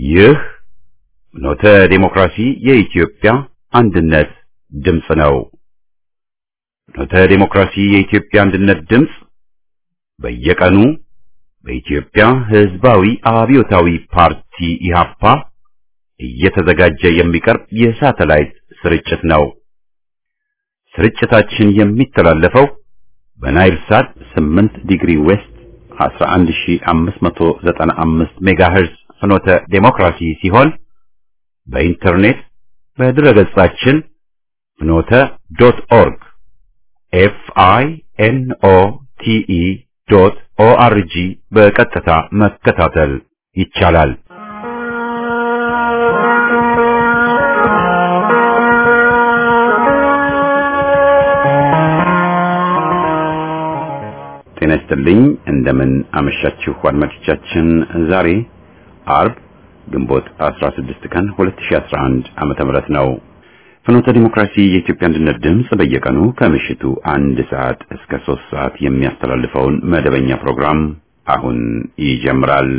ይህ ኖተ ዴሞክራሲ የኢትዮጵያ አንድነት ድምፅ ነው። ኖተ ዴሞክራሲ የኢትዮጵያ አንድነት ድምፅ በየቀኑ በኢትዮጵያ ሕዝባዊ አብዮታዊ ፓርቲ ኢህአፓ እየተዘጋጀ የሚቀርብ የሳተላይት ስርጭት ነው። ስርጭታችን የሚተላለፈው በናይል ሳት 8 ዲግሪ ዌስት 11595 ሜጋሄርዝ ፍኖተ ዴሞክራሲ ሲሆን በኢንተርኔት በድረገጻችን ፍኖተ ዶት ኦርግ ኤፍ አይ ኤን ኦ ቲ ኢ ዶት ኦ አር ጂ በቀጥታ መከታተል ይቻላል። ጤና ይስጥልኝ። እንደምን አመሻችሁ አድማጮቻችን። ዛሬ አርብ ግንቦት 16 ቀን 2011 ዓመተ ምህረት ነው። ፍኖተ ዲሞክራሲ የኢትዮጵያ አንድነት ድምፅ በየቀኑ ከምሽቱ አንድ ሰዓት እስከ ሶስት ሰዓት የሚያስተላልፈውን መደበኛ ፕሮግራም አሁን ይጀምራል።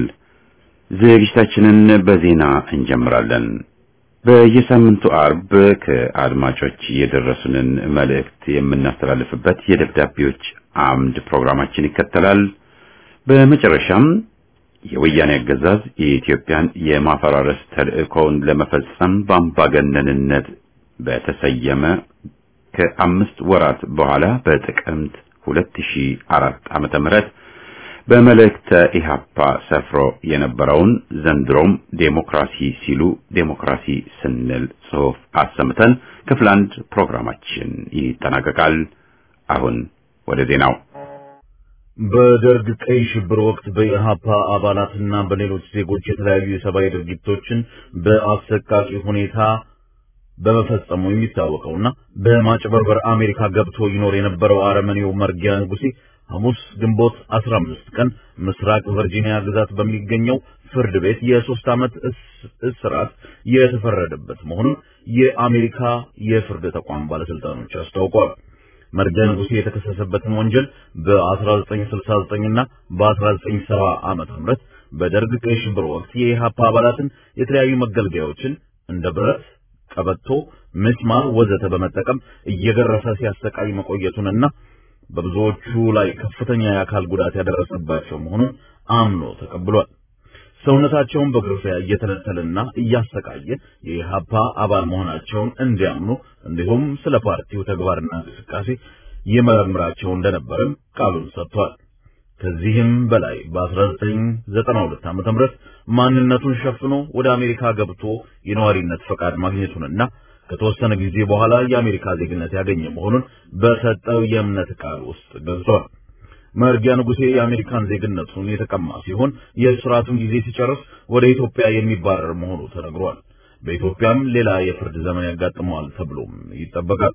ዝግጅታችንን በዜና እንጀምራለን። በየሳምንቱ አርብ ከአድማጮች የደረሱንን መልእክት የምናስተላልፍበት የደብዳቤዎች አምድ ፕሮግራማችን ይከተላል። በመጨረሻም የወያኔ አገዛዝ የኢትዮጵያን የማፈራረስ ተልዕኮውን ለመፈጸም በአምባገነንነት በተሰየመ ከአምስት ወራት በኋላ በጥቅምት 2004 ዓመተ ምህረት በመልእክተ ኢህአፓ ሰፍሮ የነበረውን ዘንድሮም ዴሞክራሲ ሲሉ ዴሞክራሲ ስንል ጽሑፍ አሰምተን ክፍል አንድ ፕሮግራማችን ይጠናቀቃል። አሁን ወደ ዜናው። በደርግ ቀይ ሽብር ወቅት በኢህአፓ አባላትና በሌሎች ዜጎች የተለያዩ የሰብአዊ ድርጊቶችን በአሰቃቂ ሁኔታ በመፈጸሙ የሚታወቀውና በማጭበርበር አሜሪካ ገብቶ ይኖር የነበረው አረመኔው መርጊያ ንጉሴ ሐሙስ ግንቦት 15 ቀን ምስራቅ ቨርጂኒያ ግዛት በሚገኘው ፍርድ ቤት የሶስት ዓመት እስራት የተፈረደበት መሆኑን የአሜሪካ የፍርድ ተቋም ባለስልጣኖች አስታውቀዋል። መርጊያ ንጉሴ የተከሰሰበትን ወንጀል በ1969 እና በ1970 ዓመተ ምህረት በደርግ ቀይ ሽብር ወቅት የኢህአፓ አባላትን የተለያዩ መገልገያዎችን እንደ ብረት፣ ቀበቶ፣ ምስማር ወዘተ በመጠቀም እየገረፈ ሲያሰቃይ መቆየቱንና በብዙዎቹ ላይ ከፍተኛ የአካል ጉዳት ያደረሰባቸው መሆኑን አምኖ ተቀብሏል። ሰውነታቸውን በግርፊያ እየተለተለና እያሰቃየ የኢህአፓ አባል መሆናቸውን እንዲያምኑ እንዲሁም ስለ ፓርቲው ተግባርና እንቅስቃሴ ይመረምራቸው እንደነበርም ቃሉን ሰጥቷል። ከዚህም በላይ በ1992 ዓ.ም ማንነቱን ሸፍኖ ወደ አሜሪካ ገብቶ የነዋሪነት ፈቃድ ማግኘቱንና ከተወሰነ ጊዜ በኋላ የአሜሪካ ዜግነት ያገኘ መሆኑን በሰጠው የእምነት ቃል ውስጥ ገልጿል። መርጊያ ንጉሴ የአሜሪካን ዜግነቱን የተቀማ ሲሆን የእስራቱን ጊዜ ሲጨርስ ወደ ኢትዮጵያ የሚባረር መሆኑ ተነግሯል። በኢትዮጵያም ሌላ የፍርድ ዘመን ያጋጥመዋል ተብሎም ይጠበቃል።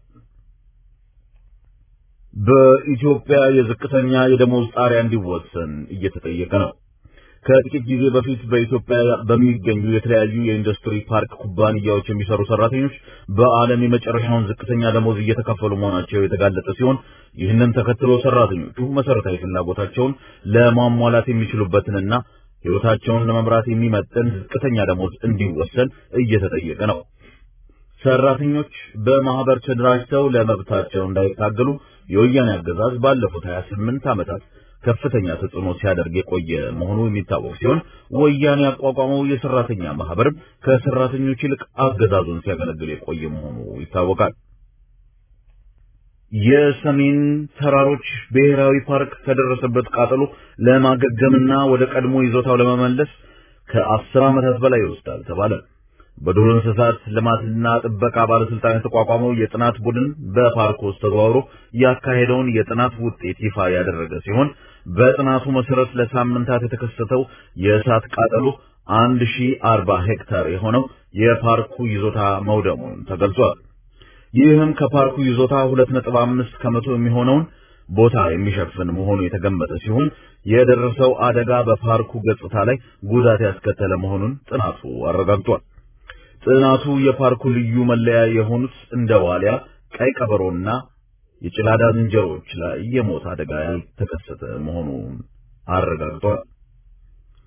በኢትዮጵያ የዝቅተኛ የደሞዝ ጣሪያ እንዲወሰን እየተጠየቀ ነው። ከጥቂት ጊዜ በፊት በኢትዮጵያ በሚገኙ የተለያዩ የኢንዱስትሪ ፓርክ ኩባንያዎች የሚሰሩ ሰራተኞች በዓለም የመጨረሻውን ዝቅተኛ ደሞዝ እየተከፈሉ መሆናቸው የተጋለጠ ሲሆን ይህንን ተከትሎ ሰራተኞቹ መሰረታዊ ፍላጎታቸውን ለማሟላት የሚችሉበትንና ሕይወታቸውን ለመምራት የሚመጥን ዝቅተኛ ደሞዝ እንዲወሰን እየተጠየቀ ነው። ሰራተኞች በማህበር ተደራጅተው ለመብታቸው እንዳይታገሉ የወያኔ አገዛዝ ባለፉት 28 ዓመታት ከፍተኛ ተጽዕኖ ሲያደርግ የቆየ መሆኑ የሚታወቅ ሲሆን ወያኔ ያቋቋመው የሰራተኛ ማህበርም ከሰራተኞች ይልቅ አገዛዙን ሲያገለግል የቆየ መሆኑ ይታወቃል። የሰሜን ተራሮች ብሔራዊ ፓርክ ከደረሰበት ቃጠሎ ለማገገምና ወደ ቀድሞ ይዞታው ለመመለስ ከአስር ዓመታት በላይ ይወስዳል ተባለ። በዱር እንስሳት ልማትና ጥበቃ ባለስልጣን የተቋቋመው የጥናት ቡድን በፓርክ ውስጥ ተዘዋውሮ ያካሄደውን የጥናት ውጤት ይፋ ያደረገ ሲሆን በጥናቱ መሰረት ለሳምንታት የተከሰተው የእሳት ቃጠሎ አንድ ሺህ አርባ ሄክታር የሆነው የፓርኩ ይዞታ መውደሙን ተገልጿል። ይህም ከፓርኩ ይዞታ ሁለት ነጥብ አምስት ከመቶ የሚሆነውን ቦታ የሚሸፍን መሆኑ የተገመተ ሲሆን የደረሰው አደጋ በፓርኩ ገጽታ ላይ ጉዳት ያስከተለ መሆኑን ጥናቱ አረጋግጧል። ጥናቱ የፓርኩ ልዩ መለያ የሆኑት እንደ ዋሊያ፣ ቀይ ቀበሮና የጭላዳ ዝንጀሮዎች ላይ የሞት አደጋ ያልተከሰተ መሆኑን አረጋግጧል።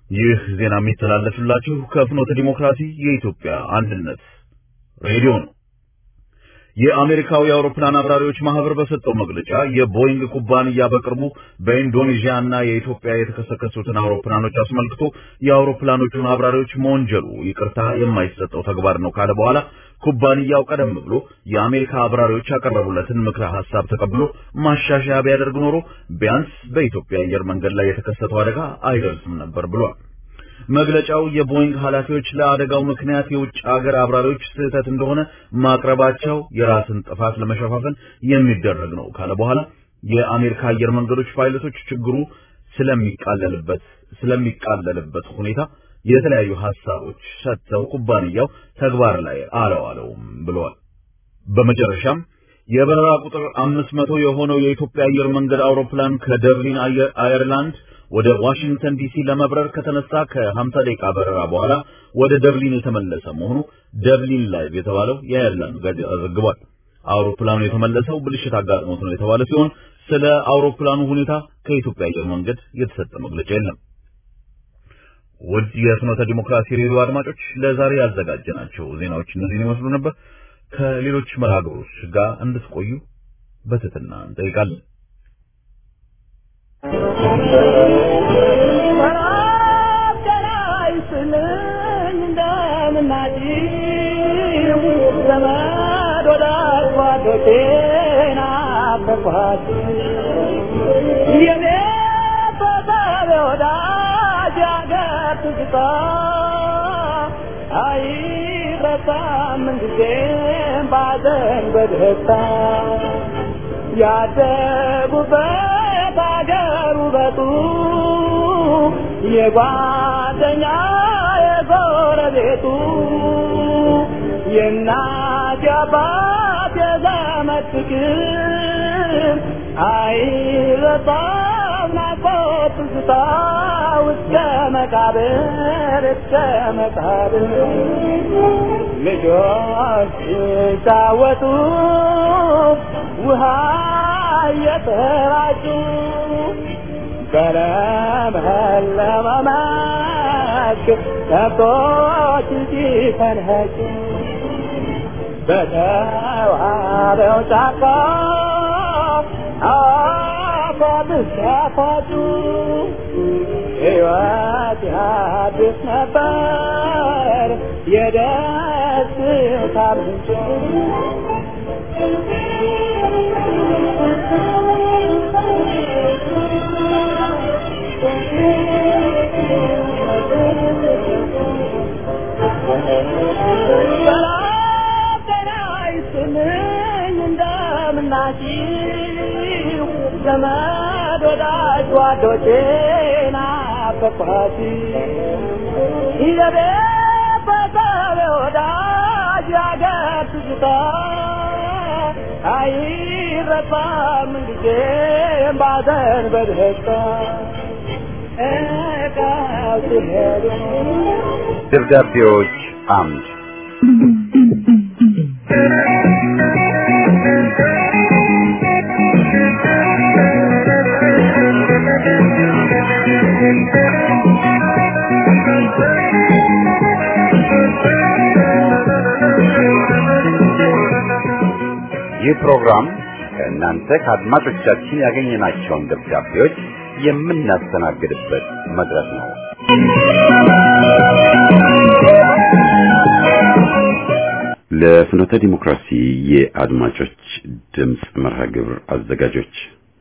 ይህ ዜና የሚተላለፍላችሁ ከፍኖተ ዲሞክራሲ የኢትዮጵያ አንድነት ሬዲዮ ነው። የአሜሪካው የአውሮፕላን አብራሪዎች ማህበር በሰጠው መግለጫ የቦይንግ ኩባንያ በቅርቡ በኢንዶኔዥያ እና የኢትዮጵያ የተከሰከሱትን አውሮፕላኖች አስመልክቶ የአውሮፕላኖቹን አብራሪዎች መወንጀሉ ይቅርታ የማይሰጠው ተግባር ነው ካለ በኋላ ኩባንያው ቀደም ብሎ የአሜሪካ አብራሪዎች ያቀረቡለትን ምክረ ሀሳብ ተቀብሎ ማሻሻያ ቢያደርግ ኖሮ ቢያንስ በኢትዮጵያ አየር መንገድ ላይ የተከሰተው አደጋ አይደርስም ነበር ብሏል። መግለጫው የቦይንግ ኃላፊዎች ለአደጋው ምክንያት የውጭ ሀገር አብራሪዎች ስህተት እንደሆነ ማቅረባቸው የራስን ጥፋት ለመሸፋፈን የሚደረግ ነው ካለ በኋላ የአሜሪካ አየር መንገዶች ፓይለቶች ችግሩ ስለሚቃለልበት ስለሚቃለልበት ሁኔታ የተለያዩ ሀሳቦች ሰጥተው ኩባንያው ተግባር ላይ አለዋለውም ብለዋል። በመጨረሻም የበረራ ቁጥር አምስት መቶ የሆነው የኢትዮጵያ አየር መንገድ አውሮፕላን ከደርሊን አየርላንድ ወደ ዋሽንግተን ዲሲ ለመብረር ከተነሳ ከ50 ደቂቃ በረራ በኋላ ወደ ደርሊን የተመለሰ መሆኑ ደርሊን ላይቭ የተባለው የአየርላንድ ጋዜጣ ዘግቧል። አውሮፕላኑ የተመለሰው ብልሽት አጋጥሞት ነው የተባለ ሲሆን ስለ አውሮፕላኑ ሁኔታ ከኢትዮጵያ አየር መንገድ የተሰጠ መግለጫ የለም። ውድ የፍኖተ ዲሞክራሲ ሬዲዮ አድማጮች ለዛሬ ያዘጋጀናቸው ዜናዎች እነዚህን ይመስሉ ነበር። ከሌሎች መርሃ ግብሮች ጋር እንድትቆዩ በትህትና እንጠይቃለን። በደስታ ያደጉበት አገር ውበቱ የጓደኛ የጎረቤቱ የእናት የአባት የዘመድ ፍቅር አይረሳም ናፍቆት ትዝታ እስከ መቃብር እስከ መቃብር ልጆች ሲጫወቱ ውሃ እየተራጩ በለመለመ መስክ ከብቶች ሲፈንኸጩ በተዋበው ጫካ አፏት ሲያፏጩ ሕይወት ያድስ ነበር የደስታ ምንጭ እንደምናችሁ ዘመድ ወዳጅ ጓዶቼ ናፈቅኋት የቤተሰብ ወዳጅ ያገር ትዝታ አይረሳም ጊዜም ባዘን በደስታ እቃው ሲሄዱ ደብዳቤዎች አምድ ይህ ፕሮግራም ከእናንተ ከአድማጮቻችን ያገኘናቸውን ደብዳቤዎች የምናስተናግድበት መድረክ ነው። ለፍኖተ ዲሞክራሲ የአድማጮች ድምፅ መርሃ ግብር አዘጋጆች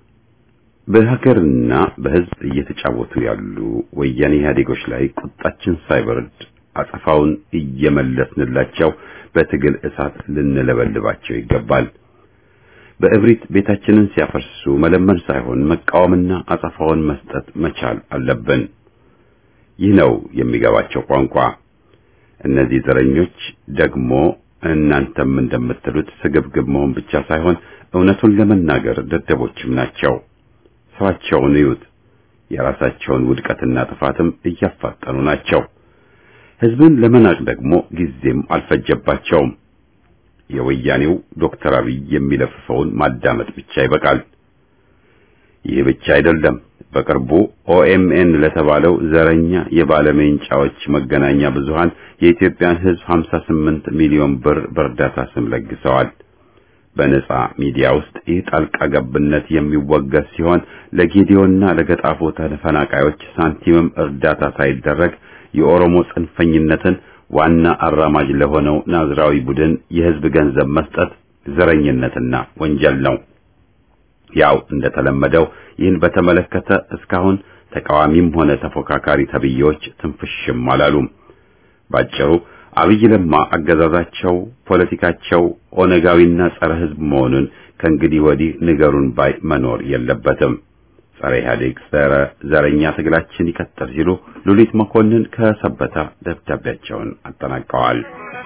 በሀገርና በሕዝብ እየተጫወቱ ያሉ ወያኔ ኢህአዴጎች ላይ ቁጣችን ሳይበርድ አጸፋውን እየመለስንላቸው በትግል እሳት ልንለበልባቸው ይገባል። በእብሪት ቤታችንን ሲያፈርሱ መለመን ሳይሆን መቃወምና አጸፋውን መስጠት መቻል አለብን። ይህ ነው የሚገባቸው ቋንቋ። እነዚህ ዘረኞች ደግሞ እናንተም እንደምትሉት ስግብግብ መሆን ብቻ ሳይሆን እውነቱን ለመናገር ደደቦችም ናቸው። ስራቸውን እዩት። የራሳቸውን ውድቀትና ጥፋትም እያፋጠኑ ናቸው። ህዝብን ለመናቅ ደግሞ ጊዜም አልፈጀባቸውም። የወያኔው ዶክተር አብይ የሚለፍፈውን ማዳመጥ ብቻ ይበቃል። ይህ ብቻ አይደለም። በቅርቡ ኦኤምኤን ለተባለው ዘረኛ የባለሜንጫዎች መገናኛ ብዙሃን የኢትዮጵያን ሕዝብ 58 ሚሊዮን ብር በእርዳታ ስም ለግሰዋል። በነጻ ሚዲያ ውስጥ ይህ ጣልቃ ገብነት የሚወገዝ ሲሆን ለጌዲዮና ለገጣፎ ተፈናቃዮች ሳንቲምም እርዳታ ሳይደረግ የኦሮሞ ጽንፈኝነትን ዋና አራማጅ ለሆነው ናዝራዊ ቡድን የሕዝብ ገንዘብ መስጠት ዘረኝነትና ወንጀል ነው። ያው እንደተለመደው ይህን በተመለከተ እስካሁን ተቃዋሚም ሆነ ተፎካካሪ ተብዬዎች ትንፍሽም አላሉም። ባጭሩ አብይ ለማ አገዛዛቸው፣ ፖለቲካቸው ኦነጋዊና ጸረ ሕዝብ መሆኑን ከእንግዲህ ወዲህ ንገሩን ባይ መኖር የለበትም። ጸረ ኢህአዴግ ጸረ ዘረኛ ትግላችን ይቀጥል ሲሉ ሉሊት መኮንን ከሰበታ ደብዳቤያቸውን አጠናቀዋል።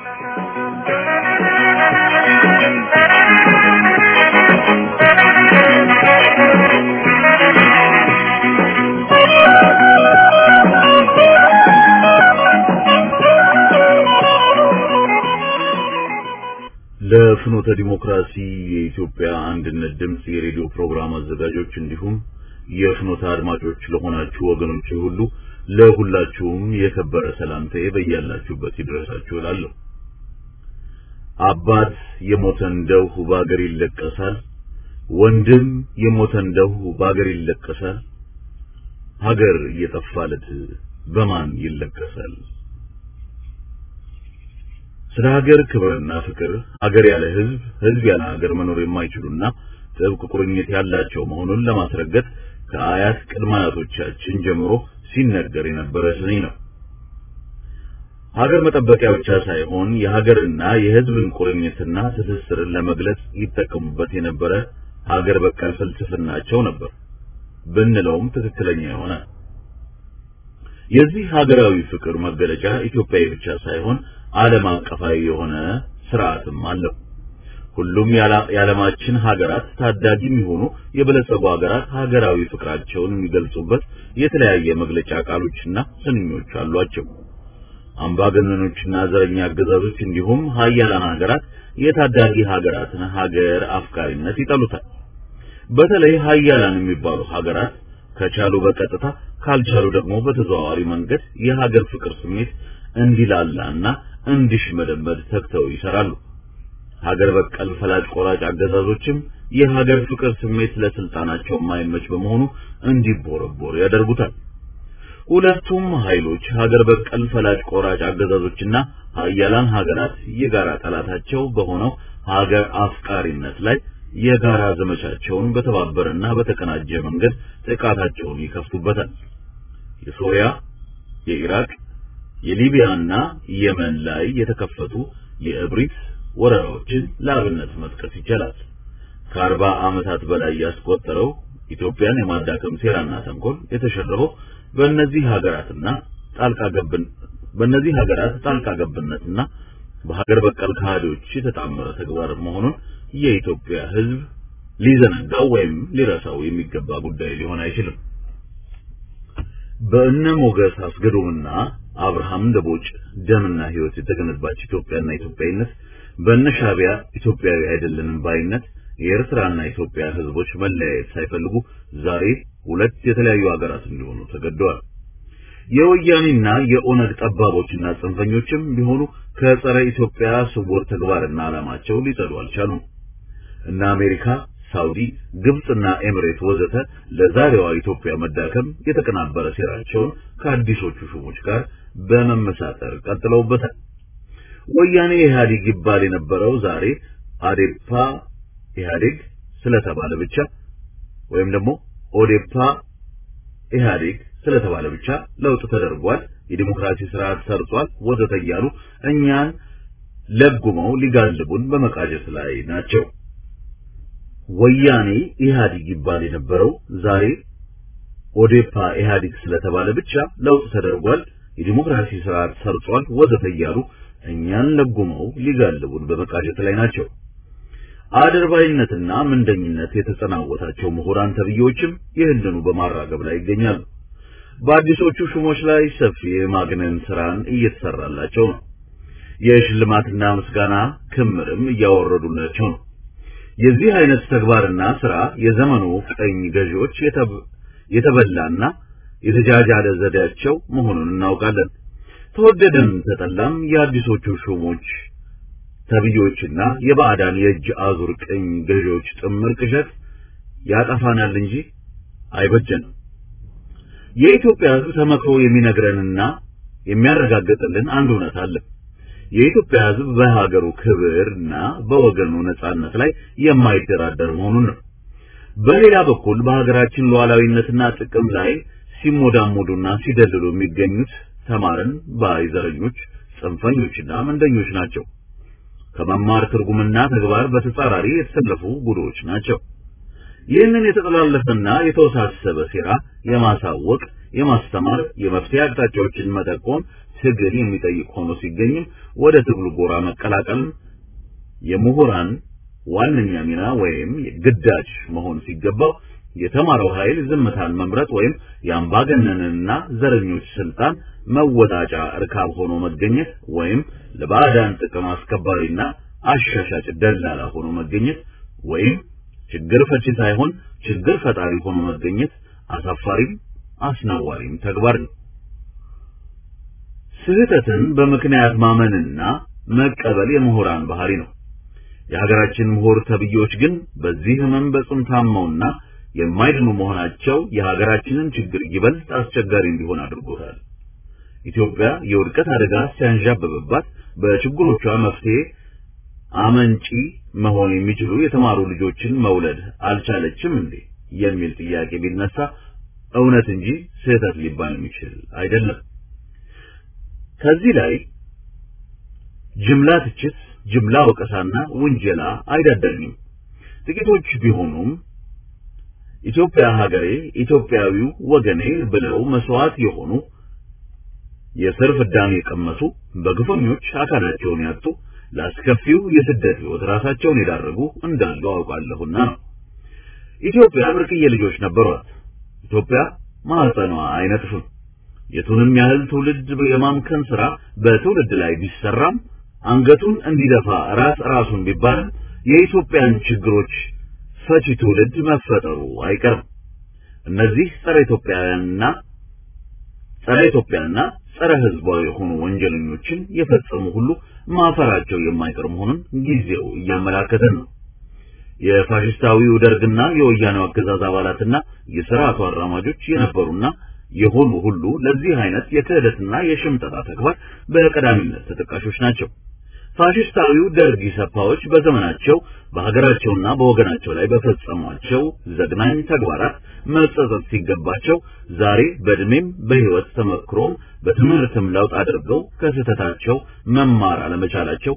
ለፍኖተ ዲሞክራሲ የኢትዮጵያ አንድነት ድምጽ የሬዲዮ ፕሮግራም አዘጋጆች እንዲሁም የፍኖተ አድማጮች ለሆናችሁ ወገኖች ሁሉ ለሁላችሁም የከበረ ሰላምታዬ በያላችሁበት ይድረሳችሁ እላለሁ። አባት የሞተ እንደው በአገር ይለቀሳል፣ ወንድም የሞተ እንደው በአገር ይለቀሳል፣ ሀገር እየጠፋለት በማን ይለቀሳል? ስለ ሀገር ክብርና ፍቅር ሀገር ያለ ህዝብ፣ ህዝብ ያለ ሀገር መኖር የማይችሉና ጥብቅ ቁርኝት ያላቸው መሆኑን ለማስረገጥ ከአያት ቅድመ አያቶቻችን ጀምሮ ሲነገር የነበረ ስኒ ነው። ሀገር መጠበቂያ ብቻ ሳይሆን የሀገርና የህዝብን ቁርኝትና ትስስርን ለመግለጽ ይጠቀሙበት የነበረ ሀገር በቀል ፍልስፍናቸው ነበር ብንለውም ትክክለኛ የሆነ የዚህ ሀገራዊ ፍቅር መገለጫ ኢትዮጵያዊ ብቻ ሳይሆን ዓለም አቀፋዊ የሆነ ስርዓትም አለው። ሁሉም የዓለማችን ሀገራት ታዳጊ የሚሆኑ የበለጸጉ ሀገራት ሀገራዊ ፍቅራቸውን የሚገልጹበት የተለያየ መግለጫ ቃሎችና ስንኞች አሏቸው። አምባገነኖችና ዘረኛ አገዛዞች እንዲሁም ሀያላን ሀገራት የታዳጊ ሀገራትን ሀገር አፍቃሪነት ይጠሉታል። በተለይ ሀያላን የሚባሉ ሀገራት ከቻሉ በቀጥታ ካልቻሉ ደግሞ በተዘዋዋሪ መንገድ የሀገር ፍቅር ስሜት እንዲላላና እንዲሽመደመድ ተግተው ይሰራሉ። ሀገር በቀል ፈላጭ ቆራጭ አገዛዞችም የሀገር ፍቅር ስሜት ለስልጣናቸው የማይመች በመሆኑ እንዲቦረቦር ያደርጉታል። ሁለቱም ኃይሎች ሀገር በቀል ፈላጭ ቆራጭ አገዛዞችና ሀያላን ሀገራት የጋራ ጠላታቸው በሆነው ሀገር አፍቃሪነት ላይ የጋራ ዘመቻቸውን በተባበረና በተቀናጀ መንገድ ጥቃታቸውን ይከፍቱበታል። የሶሪያ፣ የኢራቅ፣ የሊቢያና የመን ላይ የተከፈቱ የእብሪት ወረራዎችን ለአብነት መጥቀስ ይቻላል። ከአርባ ዓመታት በላይ ያስቆጠረው ኢትዮጵያን የማዳከም ሴራና ተንኮል የተሸረበው በእነዚህ ሀገራትና ጣልቃ ገብን በእነዚህ ሀገራት ጣልቃ ገብነትና በሀገር በቀል ከሃዲዎች የተጣመረ ተግባር መሆኑን የኢትዮጵያ ሕዝብ ሊዘነጋው ወይም ሊረሳው የሚገባ ጉዳይ ሊሆን አይችልም። በእነ ሞገስ አስገዶምና አብርሃም ደቦጭ ደምና ሕይወት የተገነባች ኢትዮጵያና ኢትዮጵያዊነት በእነ ሻዕቢያ ኢትዮጵያዊ አይደለንም ባይነት የኤርትራና ኢትዮጵያ ሕዝቦች መለያየት ሳይፈልጉ ዛሬ ሁለት የተለያዩ ሀገራት እንዲሆኑ ተገደዋል። የወያኔና የኦነግ ጠባቦችና ጽንፈኞችም ቢሆኑ ከጸረ ኢትዮጵያ ስውር ተግባርና ዓላማቸው ሊጸዱ አልቻሉም። እነ አሜሪካ፣ ሳውዲ፣ ግብጽና ኤምሬት ወዘተ ለዛሬዋ ኢትዮጵያ መዳከም የተቀናበረ ሴራቸውን ከአዲሶቹ ሹሞች ጋር በመመሳጠር ቀጥለውበታል። ወያኔ ኢህአዴግ ይባል የነበረው ዛሬ አዴፓ ኢህአዴግ ስለተባለ ብቻ ወይም ደግሞ ኦዴፓ ኢህአዴግ ስለተባለ ብቻ ለውጥ ተደርጓል፣ የዲሞክራሲ ስርዓት ሰርጿል፣ ወዘተ እያሉ እኛን ለጉመው ሊጋልቡን በመቃጀት ላይ ናቸው። ወያኔ ኢህአዴግ ይባል የነበረው ዛሬ ኦዴፓ ኢህአዴግ ስለተባለ ብቻ ለውጥ ተደርጓል፣ የዲሞክራሲ ስርዓት ሰርጿል፣ ወዘተ እያሉ እኛን ለጉመው ሊጋልቡን በመቃጀት ላይ ናቸው። አድርባይነትና ምንደኝነት የተጸናወታቸው ምሁራን ተብዬዎችም ይህንኑ በማራገብ ላይ ይገኛሉ። በአዲሶቹ ሹሞች ላይ ሰፊ የማግነን ስራን እየተሰራላቸው ነው። የሽልማትና ምስጋና ክምርም እያወረዱላቸው ነው። የዚህ አይነት ተግባርና ስራ የዘመኑ ቀኝ ገዢዎች የተበላና የተጃጃለ ዘዴያቸው መሆኑን እናውቃለን። ተወደደም ተጠላም የአዲሶቹ ሹሞች ተብዮችና የባዕዳን የእጅ አዙር ቀኝ ገዢዎች ጥምር ቅዠት ያጠፋናል እንጂ አይበጀንም። የኢትዮጵያ ሕዝብ ተመክሮ የሚነግረንና የሚያረጋግጥልን አንድ እውነት አለ። የኢትዮጵያ ሕዝብ በሀገሩ ክብርና በወገኑ ነጻነት ላይ የማይደራደር መሆኑን ነው። በሌላ በኩል በሀገራችን ሉዓላዊነትና ጥቅም ላይ ሲሞዳሞዱና ሲደልሉ የሚገኙት ተማርን ባይዘረኞች፣ ጽንፈኞችና መንደኞች ናቸው። ከመማር ትርጉምና ተግባር በተጻራሪ የተሰለፉ ጉዶች ናቸው። ይህንን የተጠላለፈና የተወሳሰበ ሴራ የማሳወቅ፣ የማስተማር፣ የመፍትሄ አቅጣጫዎችን መጠቆም ትግል የሚጠይቅ ሆኖ ሲገኝም ወደ ትግሉ ጎራ መቀላቀል የምሁራን ዋነኛ ሚና ወይም ግዳጅ መሆን ሲገባው የተማረው ኃይል ዝምታን መምረጥ ወይም የአምባገነንና ዘረኞች ስልጣን መወጣጫ እርካብ ሆኖ መገኘት ወይም ለባዕዳን ጥቅም አስከባሪና አሻሻጭ ደላላ ሆኖ መገኘት ወይም ችግር ፈቺ ሳይሆን ችግር ፈጣሪ ሆኖ መገኘት አሳፋሪም አስነዋሪም ተግባር ነው። ስህተትን በምክንያት ማመንና መቀበል የምሁራን ባህሪ ነው። የሀገራችን ምሁር ተብዮች ግን በዚህ ህመም በጽኑ ታመውና የማይድኑ መሆናቸው የሀገራችንን ችግር ይበልጥ አስቸጋሪ እንዲሆን አድርጎታል። ኢትዮጵያ የውድቀት አደጋ ሲያንዣብብባት በችግሮቿ መፍትሄ አመንጪ መሆን የሚችሉ የተማሩ ልጆችን መውለድ አልቻለችም እንዴ የሚል ጥያቄ ቢነሳ እውነት እንጂ ስህተት ሊባል የሚችል አይደለም። ከዚህ ላይ ጅምላ ትችት፣ ጅምላ ወቀሳና ውንጀላ አይዳደርኝም። ጥቂቶች ቢሆኑም ኢትዮጵያ ሀገሬ፣ ኢትዮጵያዊው ወገኔ ብለው መስዋዕት የሆኑ የስር ፍዳሜ የቀመሱ በግፈኞች አካላቸውን ያጡ ለአስከፊው የስደት ህይወት ራሳቸውን የዳረጉ እንዳሉ አውቃለሁና ነው። ኢትዮጵያ ብርቅዬ ልጆች ነበሯት። ኢትዮጵያ ማህፀኗ አይነጥፍም። የቱንም ያህል ትውልድ የማምከን ስራ በትውልድ ላይ ቢሰራም አንገቱን እንዲደፋ ራስ ራሱን ቢባልም የኢትዮጵያን ችግሮች ፈቺ ትውልድ መፈጠሩ አይቀርም። እነዚህ ጸረ ኢትዮጵያውያንና ጸረ ኢትዮጵያና ጸረ ህዝባዊ የሆኑ ወንጀለኞችን የፈጸሙ ሁሉ ማፈራቸው የማይቀር መሆኑን ጊዜው እያመላከተን ነው። የፋሽስታዊው ደርግና የወያኔው አገዛዝ አባላትና የስርዓቱ አራማጆች የነበሩና የሆኑ ሁሉ ለዚህ አይነት የክህደትና የሽምጠጣ ተግባር በቀዳሚነት ተጠቃሾች ናቸው። ፋሽስታዊው ደርግ ኢሰፓዎች በዘመናቸው በሀገራቸውና በወገናቸው ላይ በፈጸሟቸው ዘግናኝ ተግባራት መጸጸት ሲገባቸው ዛሬ በእድሜም በህይወት ተመክሮም በትምህርትም ለውጥ አድርገው ከስህተታቸው መማር አለመቻላቸው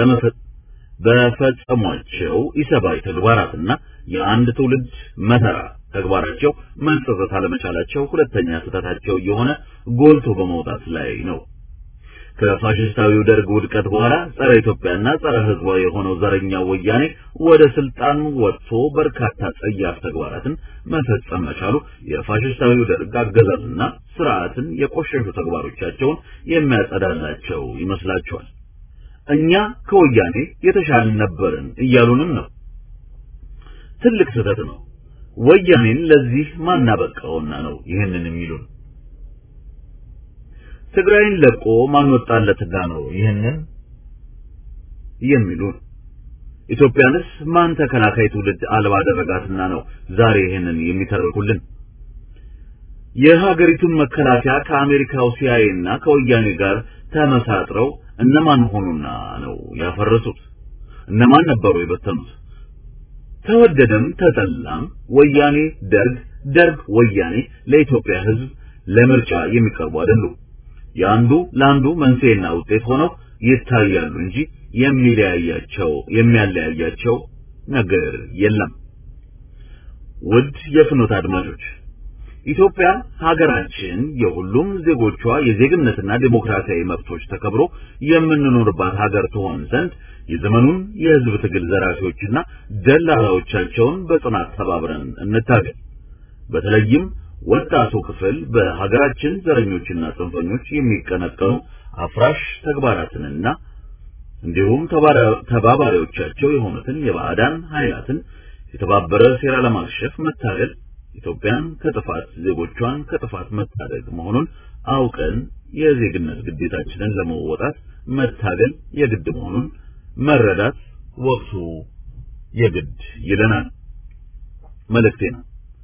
በፈጸሟቸው ኢሰባዊ ተግባራትና የአንድ ትውልድ መከራ ተግባራቸው መጸጸት አለመቻላቸው ሁለተኛ ስህተታቸው የሆነ ጎልቶ በመውጣት ላይ ነው። ከፋሽስታዊው ደርግ ውድቀት በኋላ ጸረ ኢትዮጵያና ጸረ ህዝባዊ የሆነው ዘረኛው ወያኔ ወደ ስልጣን ወጥቶ በርካታ ጸያፍ ተግባራትን መፈጸም መቻሉ የፋሽስታዊው ደርግ አገዛዝና ስርዓትን የቆሸሹ ተግባሮቻቸውን የሚያጸዳላቸው ይመስላቸዋል። እኛ ከወያኔ የተሻልን ነበርን እያሉንም ነው። ትልቅ ስህተት ነው። ወያኔን ለዚህ ማናበቃውና ነው ይህንን የሚሉን። ትግራይን ለቆ ማን ወጣለትና ነው ይህንን የሚሉን። ኢትዮጵያንስ ማን ተከላካይ ትውልድ አልባ አደረጋትና ነው ዛሬ ይህንን የሚተርኩልን። የሀገሪቱን መከላከያ ከአሜሪካው ሲአይኤ እና ከወያኔ ጋር ተመሳጥረው እነማን ሆኑና ነው ያፈረሱት? እነማን ነበሩ የበተኑት? ተወደደም ተጠላም ወያኔ ደርግ፣ ደርግ ወያኔ ለኢትዮጵያ ሕዝብ ለምርጫ የሚቀርቡ አይደሉም። የአንዱ ለአንዱ መንስኤና ውጤት ሆነው ይታያሉ እንጂ የሚለያያቸው የሚያለያያቸው ነገር የለም። ውድ የፍኖት አድማጮች ኢትዮጵያ ሀገራችን የሁሉም ዜጎቿ የዜግነትና ዴሞክራሲያዊ መብቶች ተከብሮ የምንኖርባት ሀገር ትሆን ዘንድ የዘመኑን የህዝብ ትግል ዘራፊዎችና ደላላዎቻቸውን በጽናት ተባብረን እንታገል። በተለይም ወጣቱ ክፍል በሀገራችን ዘረኞችና ጽንፈኞች የሚቀነቀኑ አፍራሽ ተግባራትንና እንዲሁም ተባባሪዎቻቸው የሆኑትን የባዕዳን ኃይላትን የተባበረ ሴራ ለማክሸፍ መታገል ኢትዮጵያን ከጥፋት ዜጎቿን ከጥፋት መታደግ መሆኑን አውቀን የዜግነት ግዴታችንን ለመወጣት መታገል የግድ መሆኑን መረዳት ወቅቱ የግድ ይለናል። መልእክቴ ነው።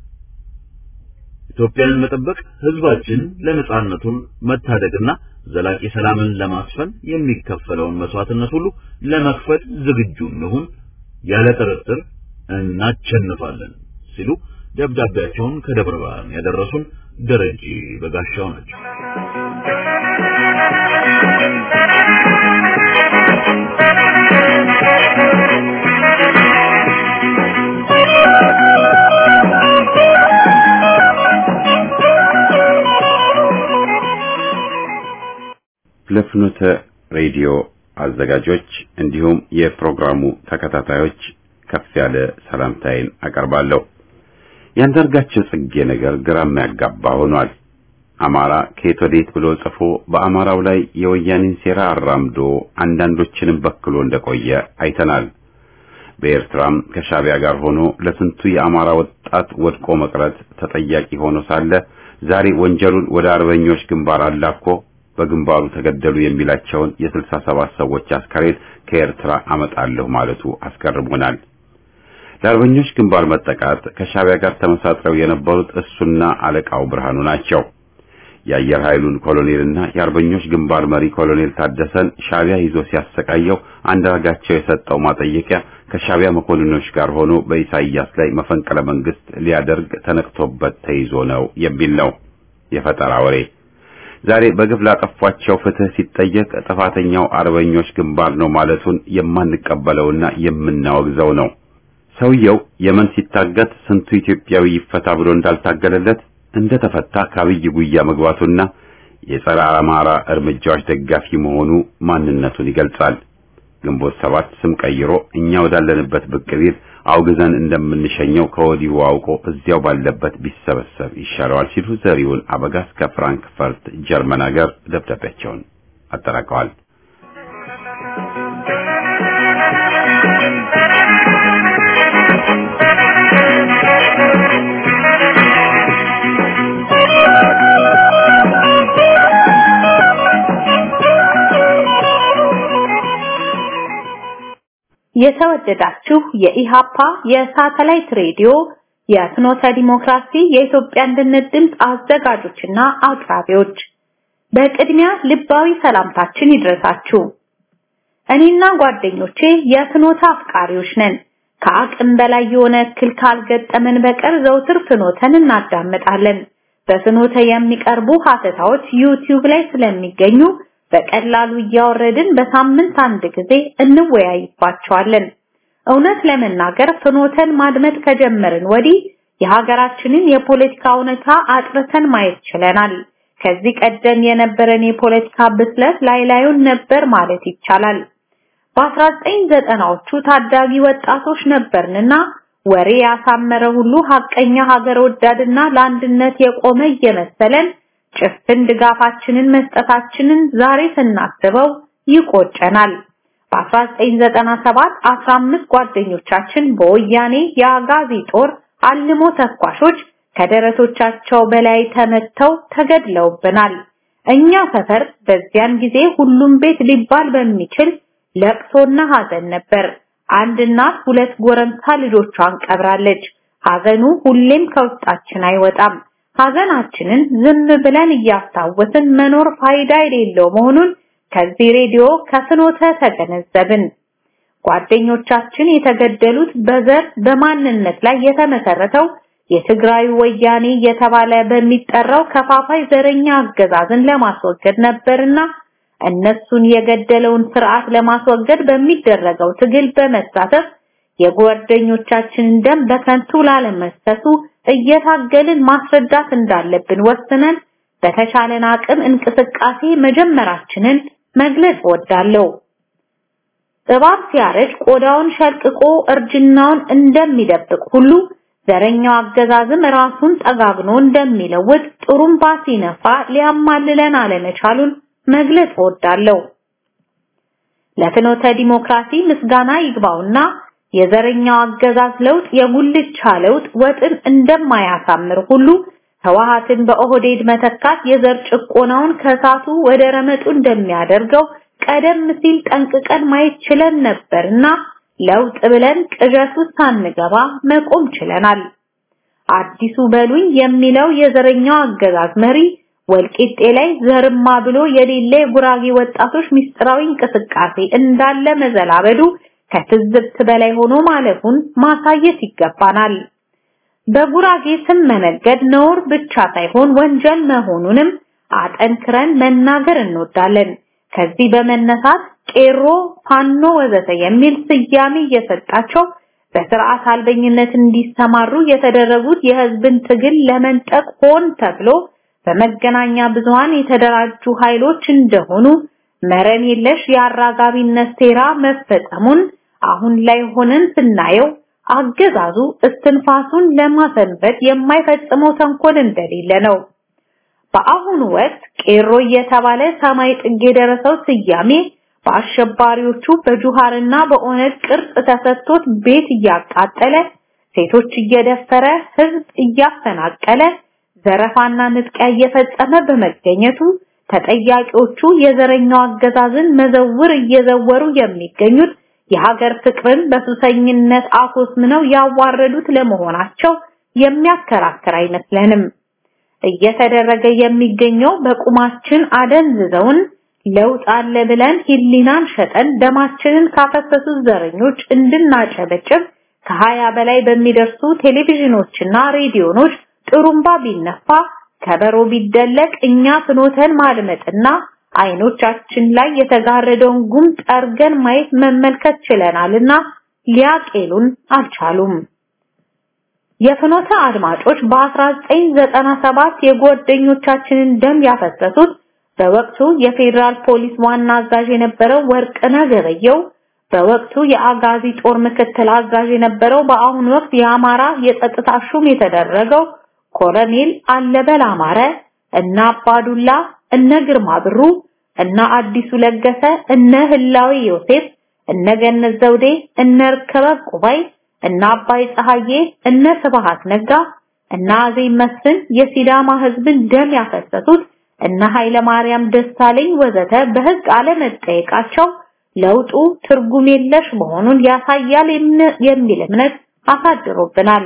ኢትዮጵያን መጠበቅ ህዝባችን ለነጻነቱን መታደግና ዘላቂ ሰላምን ለማስፈን የሚከፈለውን መስዋዕትነት ሁሉ ለመክፈል ዝግጁ እንሁን፣ ያለ ጥርጥር እናቸንፋለን ሲሉ ደብዳቤያቸውን ከደብረ ብርሃን ያደረሱን ደረጀ በጋሻው ናቸው። ለፍኖተ ሬዲዮ አዘጋጆች እንዲሁም የፕሮግራሙ ተከታታዮች ከፍ ያለ ሰላምታዬን አቀርባለሁ። ያንዳርጋቸው ጽጌ ነገር ግራ የሚያጋባ ሆኗል። አማራ ከየት ወዴት ብሎ ጽፎ በአማራው ላይ የወያኔን ሴራ አራምዶ አንዳንዶችንም በክሎ እንደቆየ አይተናል። በኤርትራም ከሻቢያ ጋር ሆኖ ለስንቱ የአማራ ወጣት ወድቆ መቅረት ተጠያቂ ሆኖ ሳለ ዛሬ ወንጀሉን ወደ አርበኞች ግንባር አላኮ በግንባሩ ተገደሉ የሚላቸውን የስልሳ ሰባት ሰዎች አስከሬን ከኤርትራ አመጣለሁ ማለቱ አስገርሞናል። ለአርበኞች ግንባር መጠቃት ከሻቢያ ጋር ተመሳጥረው የነበሩት እሱና አለቃው ብርሃኑ ናቸው። የአየር ኃይሉን ኮሎኔልና የአርበኞች ግንባር መሪ ኮሎኔል ታደሰን ሻቢያ ይዞ ሲያሰቃየው አንዳርጋቸው የሰጠው ማጠየቂያ ከሻቢያ መኮንኖች ጋር ሆኖ በኢሳይያስ ላይ መፈንቅለ መንግስት ሊያደርግ ተነቅቶበት ተይዞ ነው የሚል ነው። የፈጠራ ወሬ። ዛሬ በግፍ ላጠፏቸው ፍትህ ሲጠየቅ ጥፋተኛው አርበኞች ግንባር ነው ማለቱን የማንቀበለውና የምናወግዘው ነው። ሰውየው የመን ሲታገት ስንቱ ኢትዮጵያዊ ይፈታ ብሎ እንዳልታገለለት እንደተፈታ ከአብይ ጉያ መግባቱና የጸረ አማራ እርምጃዎች ደጋፊ መሆኑ ማንነቱን ይገልጻል። ግንቦት ሰባት ስም ቀይሮ እኛ ወዳለንበት ብቅ ቢል አውግዘን እንደምንሸኘው ከወዲሁ አውቆ እዚያው ባለበት ቢሰበሰብ ይሻለዋል ሲሉ ዘሪሁን አበጋዝ ከፍራንክፈርት ጀርመን ሀገር ደብዳቤያቸውን አጠናቀዋል። የተወደዳችሁ የኢሃፓ የሳተላይት ሬዲዮ የፍኖተ ዲሞክራሲ የኢትዮጵያ አንድነት ድምፅ አዘጋጆችና አቅራቢዎች በቅድሚያ ልባዊ ሰላምታችን ይድረሳችሁ። እኔና ጓደኞቼ የፍኖተ አፍቃሪዎች ነን። ከአቅም በላይ የሆነ እክል ካልገጠመን በቀር ዘውትር ፍኖተን እናዳምጣለን። በፍኖተ የሚቀርቡ ሀተታዎች ዩቲዩብ ላይ ስለሚገኙ በቀላሉ እያወረድን በሳምንት አንድ ጊዜ እንወያይባቸዋለን። እውነት ለመናገር ፍኖተን ማድመጥ ከጀመርን ወዲህ የሀገራችንን የፖለቲካ እውነታ አጥርተን ማየት ችለናል። ከዚህ ቀደም የነበረን የፖለቲካ ብስለት ላይ ላዩን ነበር ማለት ይቻላል። በ1990ዎቹ ታዳጊ ወጣቶች ነበርንና ወሬ ያሳመረ ሁሉ ሀቀኛ ሀገር ወዳድና ለአንድነት የቆመ እየመሰለን ጭፍን ድጋፋችንን መስጠታችንን ዛሬ ስናስበው ይቆጨናል። በ1997 15 ጓደኞቻችን በወያኔ የአጋዚ ጦር አልሞ ተኳሾች ከደረቶቻቸው በላይ ተመተው ተገድለውብናል። እኛ ሰፈር በዚያን ጊዜ ሁሉም ቤት ሊባል በሚችል ለቅሶና ሐዘን ነበር። አንድ እናት ሁለት ጎረምሳ ልጆቿን ቀብራለች። ሐዘኑ ሁሌም ከውስጣችን አይወጣም። ሐዘናችንን ዝም ብለን እያስታወስን መኖር ፋይዳ የሌለው መሆኑን ከዚህ ሬዲዮ ከፍኖተ ተገነዘብን። ጓደኞቻችን የተገደሉት በዘር በማንነት ላይ የተመሰረተው የትግራይ ወያኔ እየተባለ በሚጠራው ከፋፋይ ዘረኛ አገዛዝን ለማስወገድ ነበርና እነሱን የገደለውን ስርዓት ለማስወገድ በሚደረገው ትግል በመሳተፍ የጓደኞቻችንን ደም በከንቱ ላለመፍሰሱ እየታገልን ማስረዳት እንዳለብን ወስነን በተቻለን አቅም እንቅስቃሴ መጀመራችንን መግለጽ ወዳለው እባብ ሲያረጅ ቆዳውን ሸልቅቆ እርጅናውን እንደሚደብቅ ሁሉ ዘረኛው አገዛዝም ራሱን ጠጋግኖ እንደሚለውጥ ጥሩምባ ሲነፋ ሊያማልለን አለመቻሉን መግለጽ ወዳለው ለፍኖተ ዲሞክራሲ ምስጋና ይግባውና የዘረኛው አገዛዝ ለውጥ የጉልቻ ለውጥ ወጥን እንደማያሳምር ሁሉ ህወሓትን በኦህዴድ መተካት የዘር ጭቆናውን ከሳቱ ወደ ረመጡ እንደሚያደርገው ቀደም ሲል ጠንቅቀን ማየት ችለን ነበርና ለውጥ ብለን ቅዠት ውስጥ ሳንገባ መቆም ችለናል። አዲሱ በሉኝ የሚለው የዘረኛው አገዛዝ መሪ ወልቂጤ ላይ ዘርማ ብሎ የሌለ የጉራጌ ወጣቶች ምስጢራዊ እንቅስቃሴ እንዳለ መዘላበዱ ከትዝብት በላይ ሆኖ ማለፉን ማሳየት ይገባናል። በጉራጌ ስም መነገድ ነውር ብቻ ሳይሆን ወንጀል መሆኑንም አጠንክረን መናገር እንወዳለን። ከዚህ በመነሳት ቄሮ፣ ፋኖ ወዘተ የሚል ስያሜ እየሰጣቸው በስርዓት አልበኝነት እንዲሰማሩ የተደረጉት የህዝብን ትግል ለመንጠቅ ሆን ተብሎ በመገናኛ ብዙሃን የተደራጁ ኃይሎች እንደሆኑ መረን የለሽ የአራጋቢነት ሴራ መፈጸሙን አሁን ላይ ሆነን ስናየው አገዛዙ እስትንፋሱን ለማሰንበት የማይፈጽመው ተንኮል እንደሌለ ነው። በአሁኑ ወቅት ቄሮ እየተባለ ሰማይ ጥግ የደረሰው ስያሜ በአሸባሪዎቹ በጁሃርና በኦነግ ቅርጽ ተሰጥቶት ቤት እያቃጠለ ሴቶች እየደፈረ ህዝብ እያፈናቀለ ዘረፋና ንጥቂያ እየፈጸመ በመገኘቱ ተጠያቂዎቹ የዘረኛው አገዛዝን መዘውር እየዘወሩ የሚገኙት የሀገር ፍቅርን በሱሰኝነት አኮስምነው ያዋረዱት ለመሆናቸው የሚያከራክር አይመስለንም። እየተደረገ የሚገኘው በቁማችን አደንዝዘውን ለውጥ አለ ብለን ሂሊናን ሸጠን ደማችንን ካፈሰሱት ዘረኞች እንድናጨበጭብ ከሀያ በላይ በሚደርሱ ቴሌቪዥኖችና ሬዲዮኖች ጥሩምባ ቢነፋ ከበሮ ቢደለቅ እኛ ፍኖተን ማድመጥና አይኖቻችን ላይ የተጋረደውን ጉም ጠርገን ማየት መመልከት ችለናልና ሊያቄሉን አልቻሉም። የፍኖተ አድማጮች በ1997 የጓደኞቻችንን ደም ያፈሰሱት በወቅቱ የፌዴራል ፖሊስ ዋና አዛዥ የነበረው ወርቅነህ ገበየው፣ በወቅቱ የአጋዚ ጦር ምክትል አዛዥ የነበረው በአሁኑ ወቅት የአማራ የጸጥታ ሹም የተደረገው ኮሎኔል አለበል አማረ እና አባዱላ እነ ግርማ ብሩ እነ አዲሱ ለገሰ እነ ህላዊ ዮሴፍ እነ ገነት ዘውዴ እነ ርከበ ቁባይ እነ አባይ ፀሐዬ እነ ስብሃት ነጋ እነ አዜብ መስፍን የሲዳማ ህዝብን ደም ያፈሰሱት እነ ኃይለ ማርያም ደሳለኝ ወዘተ በህግ አለመጠየቃቸው ለውጡ ትርጉም የለሽ መሆኑን ያሳያል የሚል እምነት አሳድሮብናል።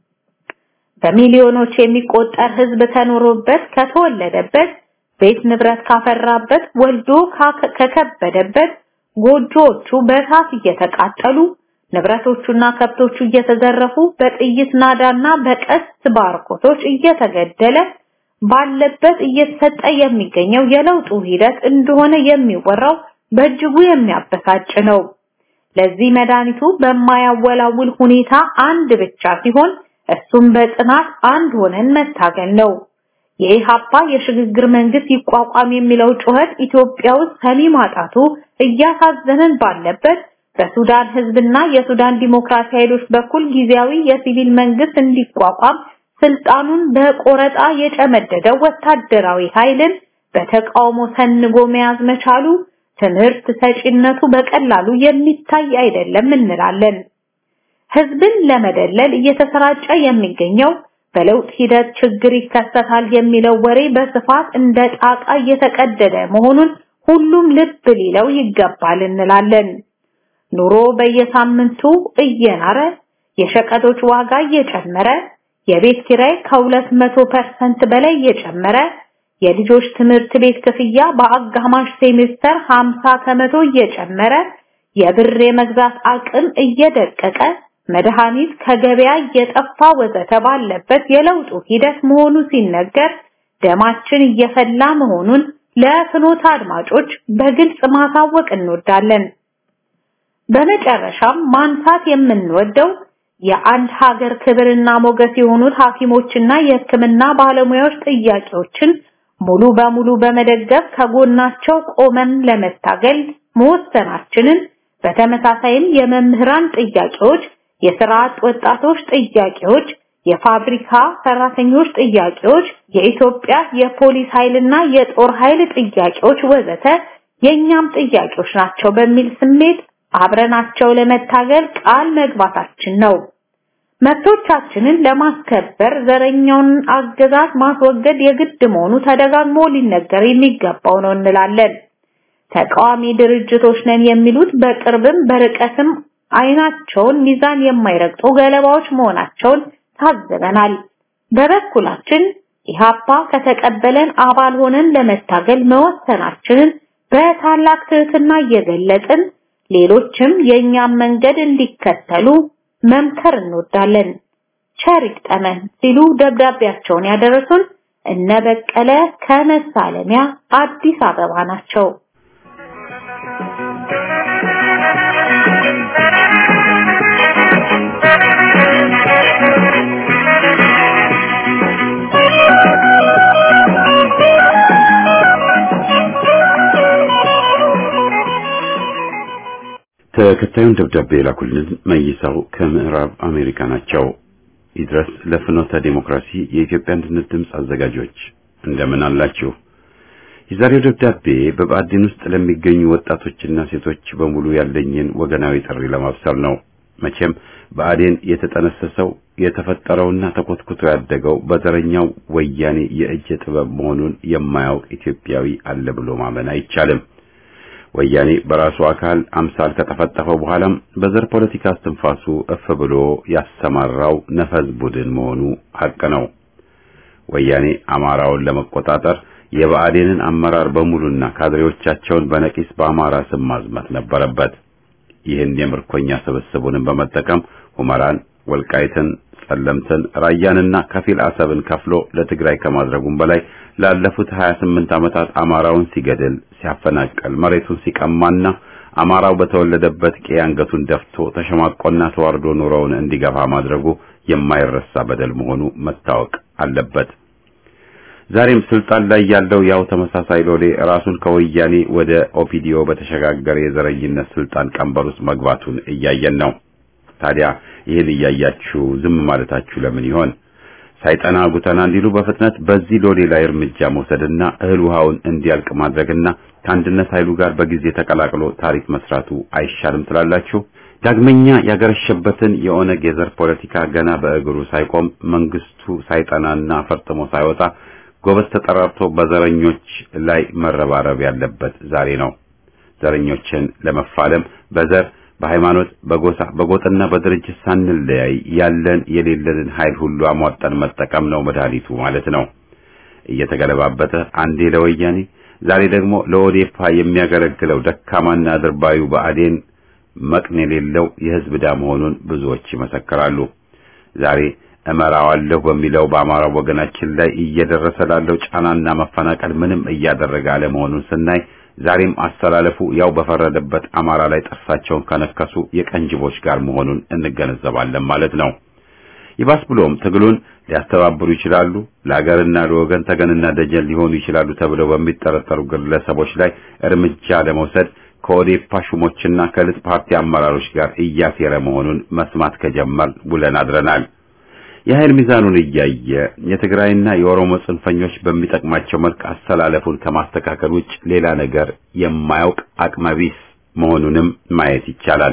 በሚሊዮኖች የሚቆጠር ህዝብ ከኖሮበት ከተወለደበት ቤት ንብረት ካፈራበት ወልዶ ከከበደበት ጎጆዎቹ በእሳት እየተቃጠሉ ንብረቶቹና ከብቶቹ እየተዘረፉ በጥይት ናዳና በቀስት ባርኮቶች እየተገደለ ባለበት እየተሰጠ የሚገኘው የለውጡ ሂደት እንደሆነ የሚወራው በእጅጉ የሚያበሳጭ ነው። ለዚህ መድኃኒቱ በማያወላውል ሁኔታ አንድ ብቻ ሲሆን እሱም በጽናት አንድ ሆነን መታገል ነው። የኢሃፓ የሽግግር መንግስት ይቋቋም የሚለው ጩኸት ኢትዮጵያ ውስጥ ሰሚ ማጣቱ እያሳዘነን ባለበት በሱዳን ህዝብና የሱዳን ዲሞክራሲ ኃይሎች በኩል ጊዜያዊ የሲቪል መንግስት እንዲቋቋም ስልጣኑን በቆረጣ የጨመደደው ወታደራዊ ኃይልን በተቃውሞ ሰንጎ መያዝ መቻሉ ትምህርት ሰጪነቱ በቀላሉ የሚታይ አይደለም እንላለን። ህዝብን ለመደለል እየተሰራጨ የሚገኘው በለውጥ ሂደት ችግር ይከሰታል የሚለው ወሬ በስፋት እንደ ጣቃ እየተቀደደ መሆኑን ሁሉም ልብ ሊለው ይገባል እንላለን። ኑሮ በየሳምንቱ እየናረ የሸቀጦች ዋጋ እየጨመረ የቤት ኪራይ ከ200% በላይ እየጨመረ የልጆች ትምህርት ቤት ክፍያ በአጋማሽ ሴሜስተር 50 ከመቶ እየጨመረ የብር የመግዛት አቅም እየደቀቀ መድኃኒት ከገበያ እየጠፋ ወዘተ ባለበት የለውጡ ሂደት መሆኑ ሲነገር ደማችን እየፈላ መሆኑን ለፍኖተ አድማጮች በግልጽ ማሳወቅ እንወዳለን። በመጨረሻም ማንሳት የምንወደው የአንድ ሀገር ክብርና ሞገስ የሆኑት ሐኪሞችና የሕክምና ባለሙያዎች ጥያቄዎችን ሙሉ በሙሉ በመደገፍ ከጎናቸው ቆመን ለመታገል መወሰናችንን በተመሳሳይም የመምህራን ጥያቄዎች፣ የስራ አጥ ወጣቶች ጥያቄዎች፣ የፋብሪካ ሰራተኞች ጥያቄዎች፣ የኢትዮጵያ የፖሊስ ኃይልና የጦር ኃይል ጥያቄዎች ወዘተ የኛም ጥያቄዎች ናቸው በሚል ስሜት አብረናቸው ለመታገል ቃል መግባታችን ነው። መብቶቻችንን ለማስከበር ዘረኛውን አገዛዝ ማስወገድ የግድ መሆኑ ተደጋግሞ ሊነገር የሚገባው ነው እንላለን። ተቃዋሚ ድርጅቶች ነን የሚሉት በቅርብም በርቀትም አይናቸውን ሚዛን የማይረግጡ ገለባዎች መሆናቸውን ታዘበናል። በበኩላችን ኢሃፓ ከተቀበለን አባል ሆነን ለመታገል መወሰናችንን በታላቅ ትህትና እየገለጽን ሌሎችም የእኛም መንገድ እንዲከተሉ መምከር እንወዳለን። ቸር ይግጠመን ሲሉ ደብዳቤያቸውን ያደረሱን እነ በቀለ ከመሳለሚያ አዲስ አበባ ናቸው። ተከታዩን ደብዳቤ የላኩልን መይሳው ከምዕራብ አሜሪካ ናቸው። ይድረስ ለፍኖተ ዲሞክራሲ የኢትዮጵያ አንድነት ድምፅ አዘጋጆች እንደምን አላችሁ? የዛሬው ደብዳቤ በብአዴን ውስጥ ለሚገኙ ወጣቶችና ሴቶች በሙሉ ያለኝን ወገናዊ ጥሪ ለማብሰር ነው። መቼም ብአዴን የተጠነሰሰው የተፈጠረውና ተኮትኩቶ ያደገው በዘረኛው ወያኔ የእጅ ጥበብ መሆኑን የማያውቅ ኢትዮጵያዊ አለ ብሎ ማመን አይቻልም። ወያኔ በራሱ አካል አምሳል ከጠፈጠፈው በኋላም በዘር ፖለቲካ እስትንፋሱ እፍ ብሎ ያሰማራው ነፈዝ ቡድን መሆኑ ሐቅ ነው። ወያኔ አማራውን ለመቆጣጠር የብአዴንን አመራር በሙሉና ካድሬዎቻቸውን በነቂስ በአማራ ስም ማዝመት ነበረበት። ይህን የምርኮኛ ስብስቡንም በመጠቀም ሁመራን፣ ወልቃይትን፣ ጸለምትን፣ ራያንና ከፊል አሰብን ከፍሎ ለትግራይ ከማድረጉም በላይ ላለፉት 28 ዓመታት አማራውን ሲገድል፣ ሲያፈናቀል፣ መሬቱን ሲቀማና አማራው በተወለደበት ቄ አንገቱን ደፍቶ ተሸማቆና ተዋርዶ ኑሮውን እንዲገፋ ማድረጉ የማይረሳ በደል መሆኑ መታወቅ አለበት። ዛሬም ስልጣን ላይ ያለው ያው ተመሳሳይ ሎሌ ራሱን ከወያኔ ወደ ኦፒዲዮ በተሸጋገረ የዘረኝነት ስልጣን ቀንበር ውስጥ መግባቱን እያየን ነው። ታዲያ ይህን እያያችሁ ዝም ማለታችሁ ለምን ይሆን? ሳይጠና ጉተና እንዲሉ በፍጥነት በዚህ ሎሌ ላይ እርምጃ መውሰድና እህል ውሃውን እንዲያልቅ ማድረግና ከአንድነት ኃይሉ ጋር በጊዜ ተቀላቅሎ ታሪክ መስራቱ አይሻልም ትላላችሁ? ዳግመኛ ያገረሸበትን የኦነግ የዘር ፖለቲካ ገና በእግሩ ሳይቆም መንግስቱ ሳይጠናና ፈርጥሞ ሳይወጣ ጎበዝ ተጠራርቶ በዘረኞች ላይ መረባረብ ያለበት ዛሬ ነው። ዘረኞችን ለመፋለም በዘር በሃይማኖት፣ በጎሳ፣ በጎጥና በድርጅት ሳንለያይ ያለን የሌለንን ኃይል ሁሉ አሟጠን መጠቀም ነው መድኃኒቱ ማለት ነው። እየተገለባበጠ አንዴ ለወያኔ ዛሬ ደግሞ ለኦዴፓ የሚያገለግለው ደካማና አድርባዩ ብአዴን መቅን የሌለው የህዝብ ዕዳ መሆኑን ብዙዎች ይመሰክራሉ። ዛሬ እመራዋለሁ በሚለው በአማራው ወገናችን ላይ እየደረሰ ላለው ጫናና መፈናቀል ምንም እያደረገ አለመሆኑን ስናይ ዛሬም አስተላለፉ ያው በፈረደበት አማራ ላይ ጥርሳቸውን ከነከሱ የቀንጅቦች ጋር መሆኑን እንገነዘባለን ማለት ነው። ይባስ ብሎም ትግሉን ሊያስተባብሩ ይችላሉ፣ ለሀገርና ለወገን ተገንና ደጀን ሊሆኑ ይችላሉ ተብለው በሚጠረጠሩ ግለሰቦች ላይ እርምጃ ለመውሰድ ከኦዴፓ ሹሞችና ከልጥ ፓርቲ አመራሮች ጋር እያሴረ መሆኑን መስማት ከጀመር ውለን አድረናል። የኃይል ሚዛኑን እያየ የትግራይና የኦሮሞ ጽንፈኞች በሚጠቅማቸው መልክ አስተላለፉን ከማስተካከል ውጭ ሌላ ነገር የማያውቅ አቅመቢስ መሆኑንም ማየት ይቻላል።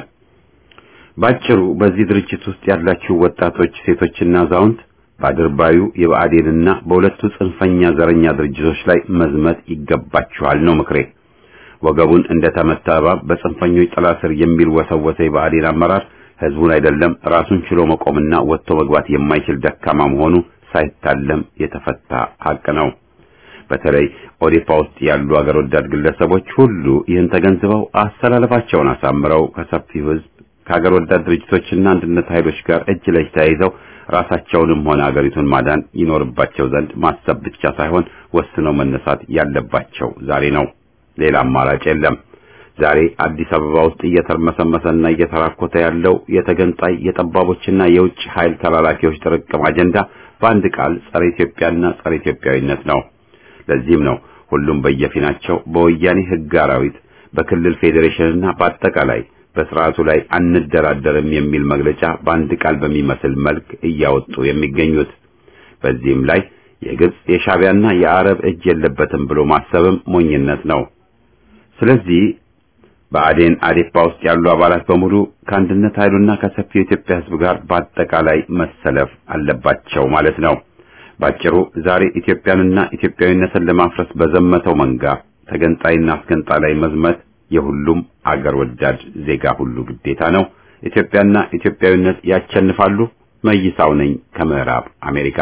ባጭሩ በዚህ ድርጅት ውስጥ ያላችሁ ወጣቶች፣ ሴቶችና አዛውንት በአድርባዩ የብአዴንና በሁለቱ ጽንፈኛ ዘረኛ ድርጅቶች ላይ መዝመት ይገባችኋል ነው ምክሬ። ወገቡን እንደተመታ እባብ በጽንፈኞች ጥላ ስር የሚልወሰወሰ የብአዴን አመራር ህዝቡን አይደለም ራሱን ችሎ መቆምና ወጥቶ መግባት የማይችል ደካማ መሆኑ ሳይታለም የተፈታ ሀቅ ነው። በተለይ ኦዴፓ ውስጥ ያሉ አገር ወዳድ ግለሰቦች ሁሉ ይህን ተገንዝበው አስተላለፋቸውን አሳምረው ከሰፊው ህዝብ ከአገር ወዳድ ድርጅቶችና አንድነት ኃይሎች ጋር እጅ ለእጅ ተያይዘው ራሳቸውንም ሆነ አገሪቱን ማዳን ይኖርባቸው ዘንድ ማሰብ ብቻ ሳይሆን ወስነው መነሳት ያለባቸው ዛሬ ነው። ሌላ አማራጭ የለም። ዛሬ አዲስ አበባ ውስጥ እየተርመሰመሰና እየተራኮተ ያለው የተገንጣይ የጠባቦችና የውጭ ኃይል ተላላኪዎች ጥርቅም አጀንዳ በአንድ ቃል ጸረ ኢትዮጵያና ጸረ ኢትዮጵያዊነት ነው። ለዚህም ነው ሁሉም በየፊናቸው በወያኔ ህግ አራዊት፣ በክልል ፌዴሬሽንና በአጠቃላይ በስርዓቱ ላይ አንደራደርም የሚል መግለጫ በአንድ ቃል በሚመስል መልክ እያወጡ የሚገኙት። በዚህም ላይ የግብጽ የሻዕቢያና የአረብ እጅ የለበትም ብሎ ማሰብም ሞኝነት ነው። ስለዚህ በአዴን አዴፓ ውስጥ ያሉ አባላት በሙሉ ከአንድነት ኃይሉና ከሰፊው የኢትዮጵያ ሕዝብ ጋር በአጠቃላይ መሰለፍ አለባቸው ማለት ነው። ባጭሩ ዛሬ ኢትዮጵያንና ኢትዮጵያዊነትን ለማፍረስ በዘመተው መንጋ ተገንጣይና አስገንጣይ መዝመት የሁሉም አገር ወዳድ ዜጋ ሁሉ ግዴታ ነው። ኢትዮጵያና ኢትዮጵያዊነት ያቸንፋሉ። መይሳው ነኝ ከምዕራብ አሜሪካ።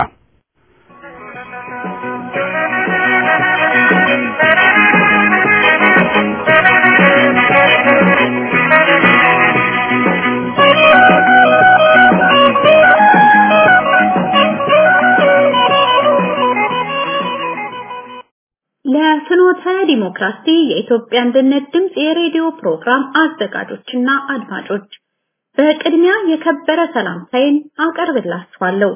ለፍኖተ ዲሞክራሲ የኢትዮጵያ አንድነት ድምፅ የሬዲዮ ፕሮግራም አዘጋጆችና አድማጮች በቅድሚያ የከበረ ሰላምታዬን አቀርብላችኋለሁ።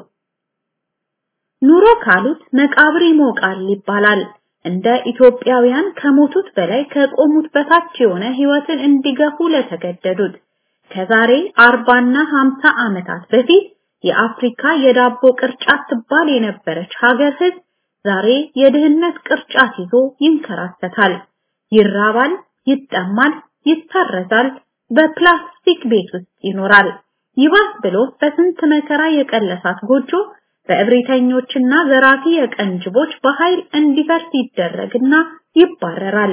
ኑሮ ካሉት መቃብር ይሞቃል ይባላል። እንደ ኢትዮጵያውያን ከሞቱት በላይ ከቆሙት በታች የሆነ ህይወትን እንዲገፉ ለተገደዱት ከዛሬ አርባና ሀምሳ ዓመታት በፊት የአፍሪካ የዳቦ ቅርጫት ትባል የነበረች ሀገር ህዝብ ዛሬ የድህነት ቅርጫት ይዞ ይንከራተታል። ይራባል፣ ይጠማል፣ ይታረዛል፣ በፕላስቲክ ቤት ውስጥ ይኖራል። ይባስ ብሎ በስንት መከራ የቀለሳት ጎጆ በእብሪተኞችና ዘራፊ የቀንጅቦች በኃይል እንዲፈርስ ይደረግና ይባረራል።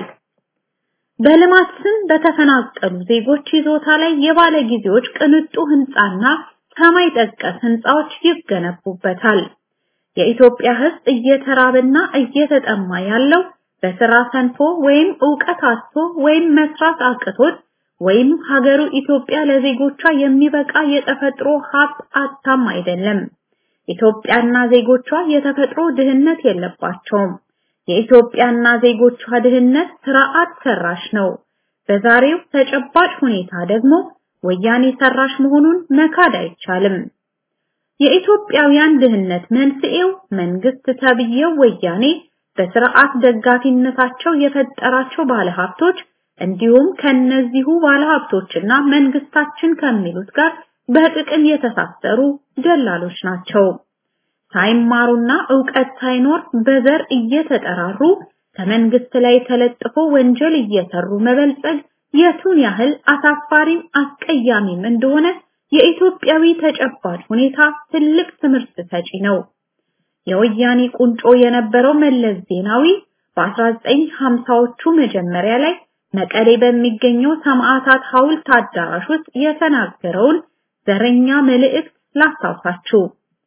በልማት ስም በተፈናቀሉ ዜጎች ይዞታ ላይ የባለ ጊዜዎች ቅንጡ ህንጻና ሰማይ ጠቀስ ህንጻዎች ይገነቡበታል። የኢትዮጵያ ህዝብ እየተራበና እየተጠማ ያለው በስራ ሰንፎ ወይም ዕውቀት አጥቶ ወይም መስራት አቅቶት ወይም ሀገሩ ኢትዮጵያ ለዜጎቿ የሚበቃ የተፈጥሮ ሀብት አታም አይደለም። ኢትዮጵያና ዜጎቿ የተፈጥሮ ድህነት የለባቸውም። የኢትዮጵያና ዜጎቿ ድህነት ስርዓት ሰራሽ ነው። በዛሬው ተጨባጭ ሁኔታ ደግሞ ወያኔ ሰራሽ መሆኑን መካድ አይቻልም። የኢትዮጵያውያን ድህነት መንስኤው መንግስት ተብዬው ወያኔ በስርዓት ደጋፊነታቸው የፈጠራቸው ባለሀብቶች እንዲሁም ከነዚሁ ባለሀብቶችና መንግስታችን ከሚሉት ጋር በጥቅም የተሳሰሩ ደላሎች ናቸው። ሳይማሩና ዕውቀት ሳይኖር በዘር እየተጠራሩ ከመንግስት ላይ ተለጥፎ ወንጀል እየሰሩ መበልጸግ የቱን ያህል አሳፋሪም አስቀያሚም እንደሆነ የኢትዮጵያዊ ተጨባጭ ሁኔታ ትልቅ ትምህርት ሰጪ ነው። የወያኔ ቁንጮ የነበረው መለስ ዜናዊ በ1950ዎቹ መጀመሪያ ላይ መቀሌ በሚገኘው ሰማዕታት ሐውልት አዳራሽ ውስጥ የተናገረውን ዘረኛ መልእክት ላስታውሳችሁ።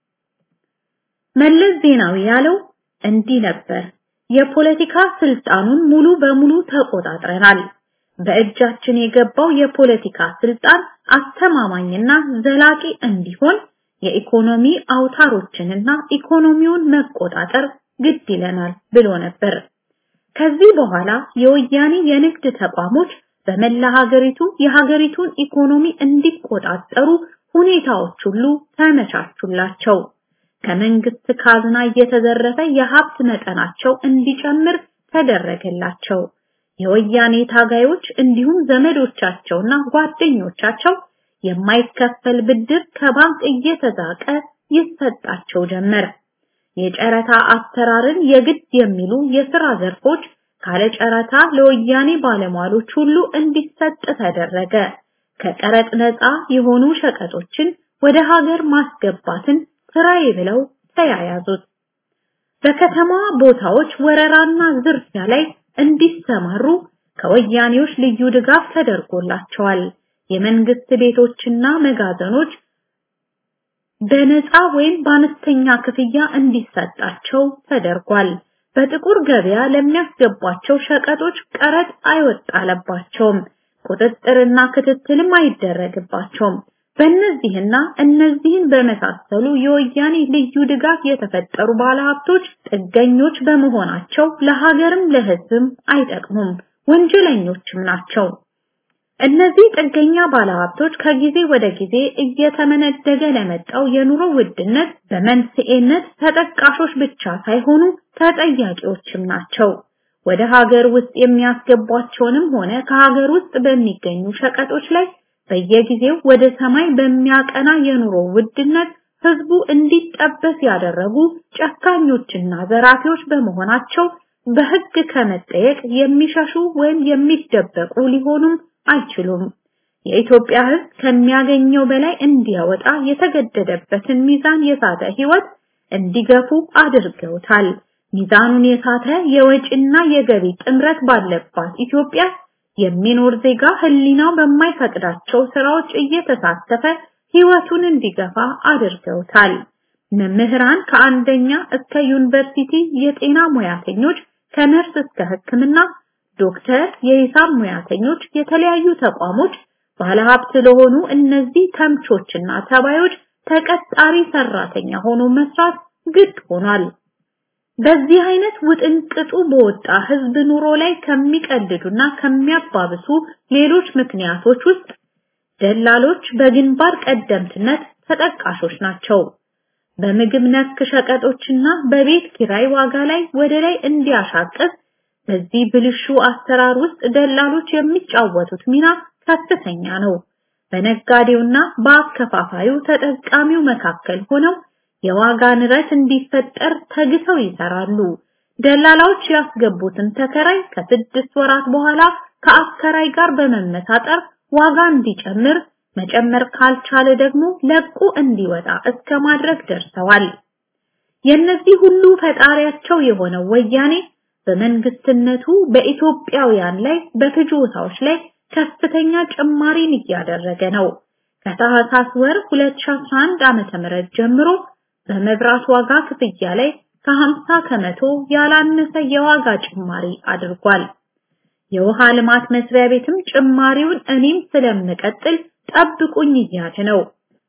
መለስ ዜናዊ ያለው እንዲህ ነበር። የፖለቲካ ስልጣኑን ሙሉ በሙሉ ተቆጣጥረናል። በእጃችን የገባው የፖለቲካ ስልጣን አስተማማኝና ዘላቂ እንዲሆን የኢኮኖሚ አውታሮችንና ኢኮኖሚውን መቆጣጠር ግድ ይለናል ብሎ ነበር። ከዚህ በኋላ የወያኔ የንግድ ተቋሞች በመላ ሀገሪቱ የሀገሪቱን ኢኮኖሚ እንዲቆጣጠሩ ሁኔታዎች ሁሉ ተመቻቹላቸው። ከመንግስት ካዝና እየተዘረፈ የሀብት መጠናቸው እንዲጨምር ተደረገላቸው። የወያኔ ታጋዮች እንዲሁም ዘመዶቻቸውና ጓደኞቻቸው የማይከፈል ብድር ከባንክ እየተዛቀ ይሰጣቸው ጀመር። የጨረታ አሰራርን የግድ የሚሉ የሥራ ዘርፎች ካለ ጨረታ ለወያኔ ባለሟሎች ሁሉ እንዲሰጥ ተደረገ። ከቀረጥ ነፃ የሆኑ ሸቀጦችን ወደ ሀገር ማስገባትን ስራዬ ብለው ተያያዙት። በከተማ ቦታዎች ወረራና ዝርፊያ ላይ እንዲሰማሩ ከወያኔዎች ልዩ ድጋፍ ተደርጎላቸዋል። የመንግስት ቤቶችና መጋዘኖች በነፃ ወይም በአነስተኛ ክፍያ እንዲሰጣቸው ተደርጓል። በጥቁር ገበያ ለሚያስገቧቸው ሸቀጦች ቀረጥ አይወጣለባቸውም። ቁጥጥርና ክትትልም አይደረግባቸውም። በእነዚህና እነዚህን በመሳሰሉ የወያኔ ልዩ ድጋፍ የተፈጠሩ ባለሀብቶች ጥገኞች በመሆናቸው ለሀገርም ለሕዝብም አይጠቅሙም፣ ወንጀለኞችም ናቸው። እነዚህ ጥገኛ ባለሀብቶች ከጊዜ ወደ ጊዜ እየተመነደገ ለመጣው የኑሮ ውድነት በመንስኤነት ተጠቃሾች ብቻ ሳይሆኑ ተጠያቂዎችም ናቸው። ወደ ሀገር ውስጥ የሚያስገቧቸውንም ሆነ ከሀገር ውስጥ በሚገኙ ሸቀጦች ላይ በየጊዜው ወደ ሰማይ በሚያቀና የኑሮ ውድነት ህዝቡ እንዲጠበስ ያደረጉ ጨካኞችና ዘራፊዎች በመሆናቸው በሕግ ከመጠየቅ የሚሸሹ ወይም የሚደበቁ ሊሆኑም አይችሉም። የኢትዮጵያ ሕዝብ ከሚያገኘው በላይ እንዲያወጣ የተገደደበትን ሚዛን የሳተ ሕይወት እንዲገፉ አድርገውታል። ሚዛኑን የሳተ የወጪና የገቢ ጥምረት ባለባት ኢትዮጵያ የሚኖር ዜጋ ህሊናው በማይፈቅዳቸው ስራዎች እየተሳተፈ ሕይወቱን እንዲገፋ አድርገውታል። መምህራን ከአንደኛ እስከ ዩኒቨርሲቲ፣ የጤና ሙያተኞች ከነርስ እስከ ሕክምና፣ ዶክተር፣ የሂሳብ ሙያተኞች፣ የተለያዩ ተቋሞች ባለሀብት ለሆኑ እነዚህ ተምቾችና ተባዮች ተቀጣሪ ሰራተኛ ሆኖ መስራት ግድ ሆኗል። በዚህ አይነት ውጥንቅጡ በወጣ ህዝብ ኑሮ ላይ ከሚቀልዱና ከሚያባብሱ ሌሎች ምክንያቶች ውስጥ ደላሎች በግንባር ቀደምትነት ተጠቃሾች ናቸው። በምግብ ነክ ሸቀጦችና በቤት ኪራይ ዋጋ ላይ ወደ ላይ እንዲያሻቅብ በዚህ ብልሹ አሰራር ውስጥ ደላሎች የሚጫወቱት ሚና ከፍተኛ ነው። በነጋዴውና በአከፋፋዩ ተጠቃሚው መካከል ሆነው የዋጋ ንረት እንዲፈጠር ተግተው ይሰራሉ። ደላላዎች ያስገቡትን ተከራይ ከስድስት ወራት በኋላ ከአከራይ ጋር በመመሳጠር ዋጋ እንዲጨምር መጨመር ካልቻለ ደግሞ ለቁ እንዲወጣ እስከ ማድረግ ደርሰዋል። የነዚህ ሁሉ ፈጣሪያቸው የሆነው ወያኔ በመንግስትነቱ በኢትዮጵያውያን ላይ በፍጆታዎች ላይ ከፍተኛ ጭማሪን እያደረገ ነው። ከታህሳስ ወር 2011 ዓመተ ምህረት ጀምሮ በመብራት ዋጋ ክፍያ ላይ ከ50 ከመቶ ያላነሰ የዋጋ ጭማሪ አድርጓል። የውሃ ልማት መስሪያ ቤትም ጭማሪውን እኔም ስለምቀጥል ጠብቁኝ እያለ ነው።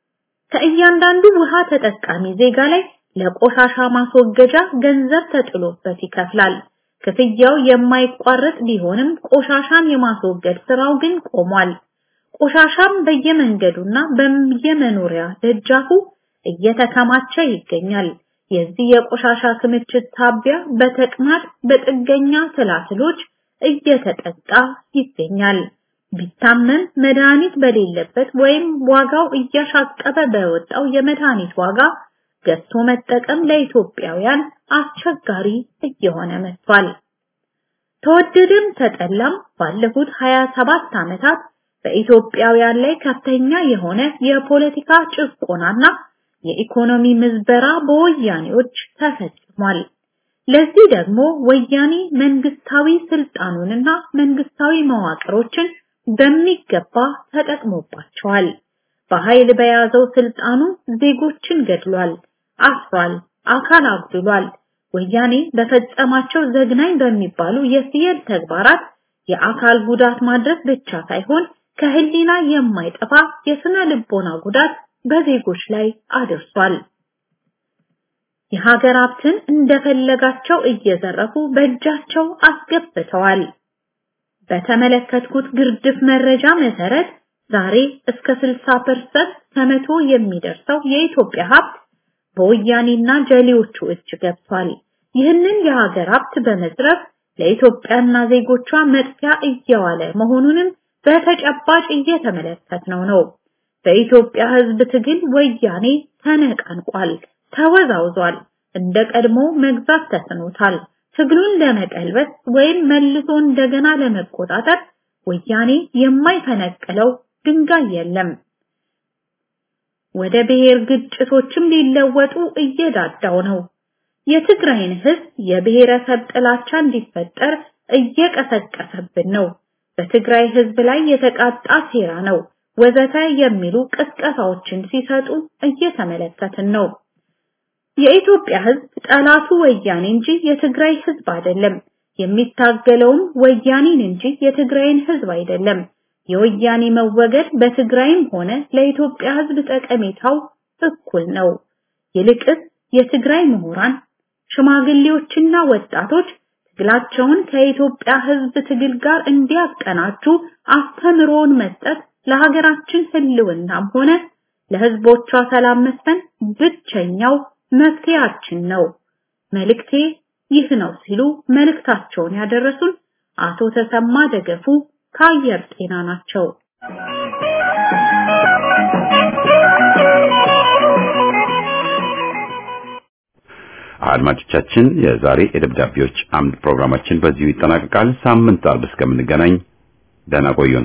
ከእያንዳንዱ ውሃ ተጠቃሚ ዜጋ ላይ ለቆሻሻ ማስወገጃ ገንዘብ ተጥሎበት ይከፍላል። ክፍያው የማይቋረጥ ቢሆንም ቆሻሻን የማስወገድ ስራው ግን ቆሟል። ቆሻሻም በየመንገዱና በየመኖሪያ ደጃፉ እየተከማቸ ይገኛል። የዚህ የቆሻሻ ክምችት ሳቢያ በተቅማጥ በጥገኛ ትላትሎች እየተጠቃ ይገኛል። ቢታመም መድኃኒት በሌለበት ወይም ዋጋው እያሻቀበ በወጣው የመድኃኒት ዋጋ ገዝቶ መጠቀም ለኢትዮጵያውያን አስቸጋሪ እየሆነ መጥቷል። ተወደደም ተጠላም ባለፉት 27 ዓመታት በኢትዮጵያውያን ላይ ከፍተኛ የሆነ የፖለቲካ ጭቆናና የኢኮኖሚ ምዝበራ በወያኔዎች ተፈጽሟል። ለዚህ ደግሞ ወያኔ መንግስታዊ ስልጣኑንና መንግስታዊ መዋቅሮችን በሚገባ ተጠቅሞባቸዋል። በኃይል በያዘው ስልጣኑ ዜጎችን ገድሏል፣ አስሯል፣ አካል አጉድሏል። ወያኔ በፈጸማቸው ዘግናኝ በሚባሉ የሲየል ተግባራት የአካል ጉዳት ማድረስ ብቻ ሳይሆን ከህሊና የማይጠፋ የስነ ልቦና ጉዳት በዜጎች ላይ አድርሷል። የሀገር ሀብትን እንደፈለጋቸው እየዘረፉ በእጃቸው አስገብተዋል። በተመለከትኩት ግርድፍ መረጃ መሰረት ዛሬ እስከ 60% ከመቶ የሚደርሰው የኢትዮጵያ ሀብት በወያኔና ጀሌዎቹ እጅ ገብቷል። ይህንን የሀገር ሀብት በመዝረፍ ለኢትዮጵያና ዜጎቿ መጥፊያ እየዋለ መሆኑንም በተጨባጭ እየተመለከትነው ነው። በኢትዮጵያ ህዝብ ትግል ወያኔ ተነቃንቋል፣ ተወዛውዟል። እንደ ቀድሞ መግዛት ተስኖታል። ትግሉን ለመቀልበስ ወይም መልሶ እንደገና ለመቆጣጠር ወያኔ የማይፈነቅለው ድንጋይ የለም። ወደ ብሔር ግጭቶችም ሊለወጡ እየዳዳው ነው። የትግራይን ህዝብ የብሔረሰብ ጥላቻ እንዲፈጠር እየቀሰቀሰብን ነው። በትግራይ ህዝብ ላይ የተቃጣ ሴራ ነው ወዘተ የሚሉ ቅስቀሳዎችን ሲሰጡ እየተመለከትን ነው። የኢትዮጵያ ህዝብ ጠላቱ ወያኔ እንጂ የትግራይ ህዝብ አይደለም። የሚታገለውም ወያኔን እንጂ የትግራይን ህዝብ አይደለም። የወያኔ መወገድ በትግራይም ሆነ ለኢትዮጵያ ህዝብ ጠቀሜታው እኩል ነው። ይልቅስ የትግራይ ምሁራን፣ ሽማግሌዎችና ወጣቶች ትግላቸውን ከኢትዮጵያ ህዝብ ትግል ጋር እንዲያቀናጁ አስተምሮን መስጠት ለሀገራችን ህልውናም ሆነ ለህዝቦቿ ሰላም መስፈን ብቸኛው መፍትሄያችን ነው። መልእክቴ ይህ ነው ሲሉ መልእክታቸውን ያደረሱን አቶ ተሰማ ደገፉ ከአየር ጤና ናቸው። አድማጮቻችን የዛሬ የደብዳቤዎች አምድ ፕሮግራማችን በዚሁ ይጠናቀቃል። ሳምንት አርብ እስከምንገናኝ ደህና ቆዩን።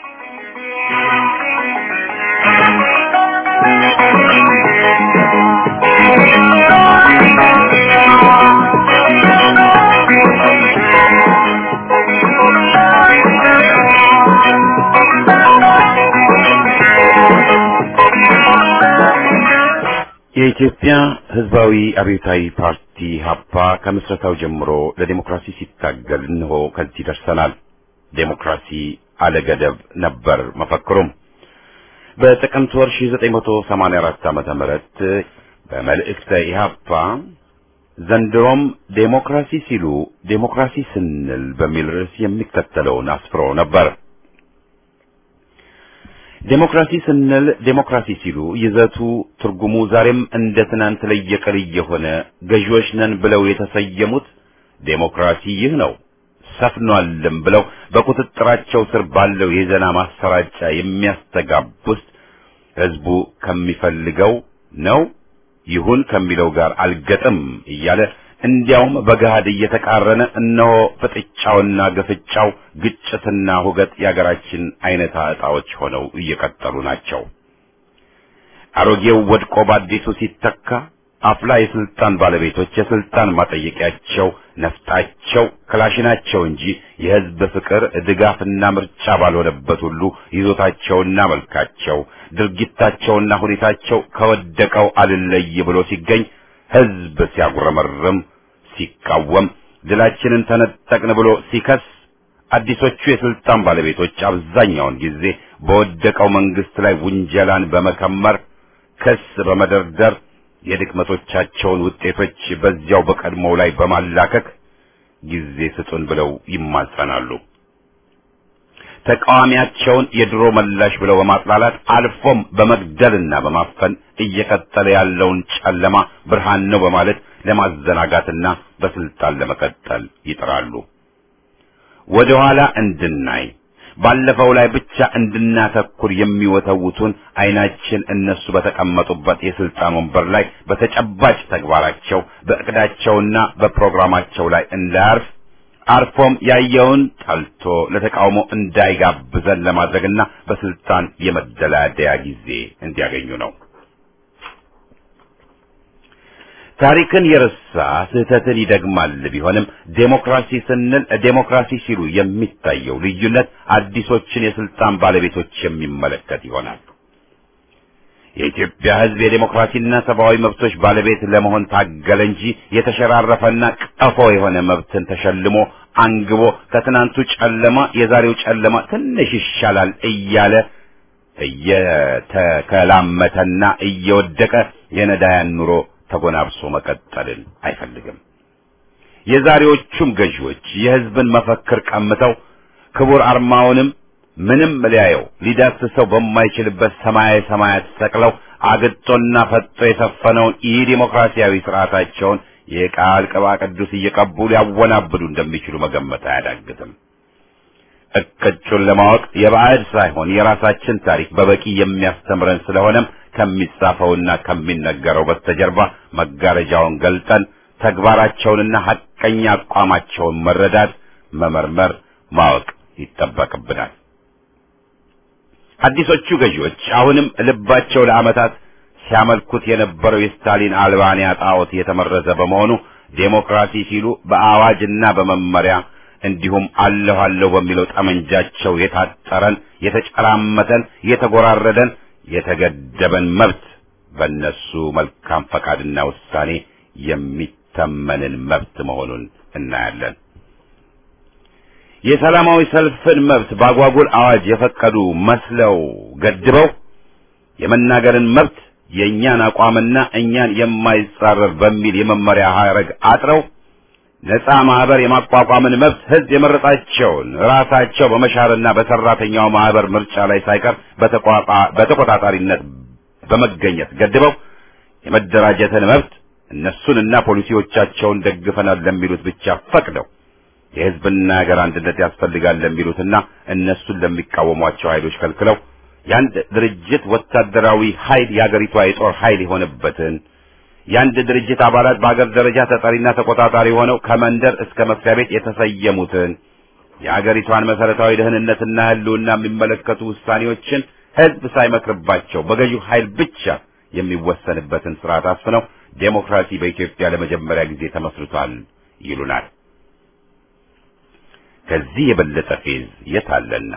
የኢትዮጵያ ሕዝባዊ አብዮታዊ ፓርቲ ሀፓ ከምስረታው ጀምሮ ለዲሞክራሲ ሲታገል እንሆ ከዚህ ደርሰናል። ዴሞክራሲ አለገደብ ነበር መፈክሩም። በጥቅምት ወር 1984 ዓመተ ምህረት በመልእክተ ኢህአፓ ዘንድሮም ዴሞክራሲ ሲሉ ዴሞክራሲ ስንል በሚል ርዕስ የሚከተለውን አስፍሮ ነበር። ዴሞክራሲ ስንል ዴሞክራሲ ሲሉ ይዘቱ ትርጉሙ ዛሬም እንደ ትናንት ለየቅል የሆነ ገዢዎች ነን ብለው የተሰየሙት ዴሞክራሲ ይህ ነው ሰፍኗልም ብለው በቁጥጥራቸው ስር ባለው የዜና ማሰራጫ የሚያስተጋቡት ህዝቡ ከሚፈልገው ነው ይሁን ከሚለው ጋር አልገጥም እያለ እንዲያውም በገሃድ እየተቃረነ እነሆ ፍጥጫውና ግፍጫው ግጭትና ሁገት የአገራችን አይነታ ዕጣዎች ሆነው እየቀጠሉ ናቸው። አሮጌው ወድቆ በአዲሱ ሲተካ አፍላ የስልጣን ባለቤቶች የስልጣን ማጠየቂያቸው ነፍጣቸው ክላሽናቸው እንጂ የህዝብ ፍቅር ድጋፍና ምርጫ ባልሆነበት ሁሉ ይዞታቸውና መልካቸው ድርጊታቸውና ሁኔታቸው ከወደቀው አልለይ ብሎ ሲገኝ ህዝብ ሲያጉረመርም ሲቃወም ድላችንን ተነጠቅን ብሎ ሲከስ አዲሶቹ የስልጣን ባለቤቶች አብዛኛውን ጊዜ በወደቀው መንግስት ላይ ውንጀላን በመከመር ክስ በመደርደር የድክመቶቻቸውን ውጤቶች በዚያው በቀድሞው ላይ በማላከክ ጊዜ ስጡን ብለው ይማጸናሉ። ተቃዋሚያቸውን የድሮ መላሽ ብለው በማጥላላት አልፎም በመግደልና በማፈን እየቀጠለ ያለውን ጨለማ ብርሃን ነው በማለት ለማዘናጋትና በስልጣን ለመቀጠል ይጥራሉ። ወደ ኋላ እንድናይ ባለፈው ላይ ብቻ እንድናተኩር የሚወተውቱን አይናችን እነሱ በተቀመጡበት የስልጣን ወንበር ላይ በተጨባጭ ተግባራቸው በእቅዳቸውና በፕሮግራማቸው ላይ እንዳያርፍ አርፎም ያየውን ጠልቶ ለተቃውሞ እንዳይጋብዘን ለማድረግና በስልጣን የመደላደያ ጊዜ እንዲያገኙ ነው። ታሪክን የረሳ ስህተትን ይደግማል ቢሆንም ዴሞክራሲ ስንል ዴሞክራሲ ሲሉ የሚታየው ልዩነት አዲሶችን የስልጣን ባለቤቶች የሚመለከት ይሆናል። የኢትዮጵያ ሕዝብ የዴሞክራሲና ሰብአዊ መብቶች ባለቤት ለመሆን ታገለ እንጂ የተሸራረፈና ቀፎ የሆነ መብትን ተሸልሞ አንግቦ ከትናንቱ ጨለማ የዛሬው ጨለማ ትንሽ ይሻላል እያለ እየተከላመተና እየወደቀ የነዳያን ኑሮ ተጎናብሶ መቀጠልን አይፈልግም። የዛሬዎቹም ገዢዎች የሕዝብን መፈክር ቀምተው ክቡር አርማውንም ምንም ሊያየው ሊዳስሰው በማይችልበት ሰማያዊ ሰማያት ሰቅለው አግጦና ፈጦ የሰፈነውን ኢ ዲሞክራሲያዊ ስርዓታቸውን የቃል ቅባ ቅዱስ እየቀቡ ሊያወናብዱ እንደሚችሉ መገመት አያዳግትም። እቅጩን ለማወቅ የባዕድ ሳይሆን የራሳችን ታሪክ በበቂ የሚያስተምረን ስለሆነም ከሚጻፈውና ከሚነገረው በስተጀርባ መጋረጃውን ገልጠን ተግባራቸውንና ሐቀኛ አቋማቸውን መረዳት፣ መመርመር፣ ማወቅ ይጠበቅብናል። አዲሶቹ ገዢዎች አሁንም ልባቸው ለዓመታት ሲያመልኩት የነበረው የስታሊን አልባንያ ጣዖት የተመረዘ በመሆኑ ዴሞክራሲ ሲሉ በአዋጅና በመመሪያ እንዲሁም አለሁ አለሁ በሚለው ጠመንጃቸው የታጠረን የተጨራመተን የተጎራረደን የተገደበን መብት በእነሱ መልካም ፈቃድና ውሳኔ የሚተመንን መብት መሆኑን እናያለን። የሰላማዊ ሰልፍን መብት በአጓጉል አዋጅ የፈቀዱ መስለው ገድበው የመናገርን መብት የእኛን አቋምና እኛን የማይጻረር በሚል የመመሪያ ሐረግ አጥረው ነፃ ማህበር የማቋቋምን መብት ህዝብ የመረጣቸውን ራሳቸው በመሻርና በሰራተኛው ማህበር ምርጫ ላይ ሳይቀር በተቆጣጣሪነት በመገኘት ገድበው የመደራጀትን መብት እነሱንና ፖሊሲዎቻቸውን ደግፈናል ለሚሉት ብቻ ፈቅደው የህዝብና ሀገር አንድነት ያስፈልጋል ለሚሉትና እነሱን ለሚቃወሟቸው ኃይሎች ከልክለው የአንድ ድርጅት ወታደራዊ ኃይል የአገሪቷ የጦር ኃይል የሆነበትን የአንድ ድርጅት አባላት በአገር ደረጃ ተጠሪና ተቆጣጣሪ ሆነው ከመንደር እስከ መስሪያ ቤት የተሰየሙትን የአገሪቷን መሰረታዊ ደህንነትና ሕልውና የሚመለከቱ ውሳኔዎችን ሕዝብ ሳይመክርባቸው በገዢው ኃይል ብቻ የሚወሰንበትን ስርዓት አስፍነው ዴሞክራሲ በኢትዮጵያ ለመጀመሪያ ጊዜ ተመስርቷል ይሉናል። ከዚህ የበለጠ ፌዝ የት አለና?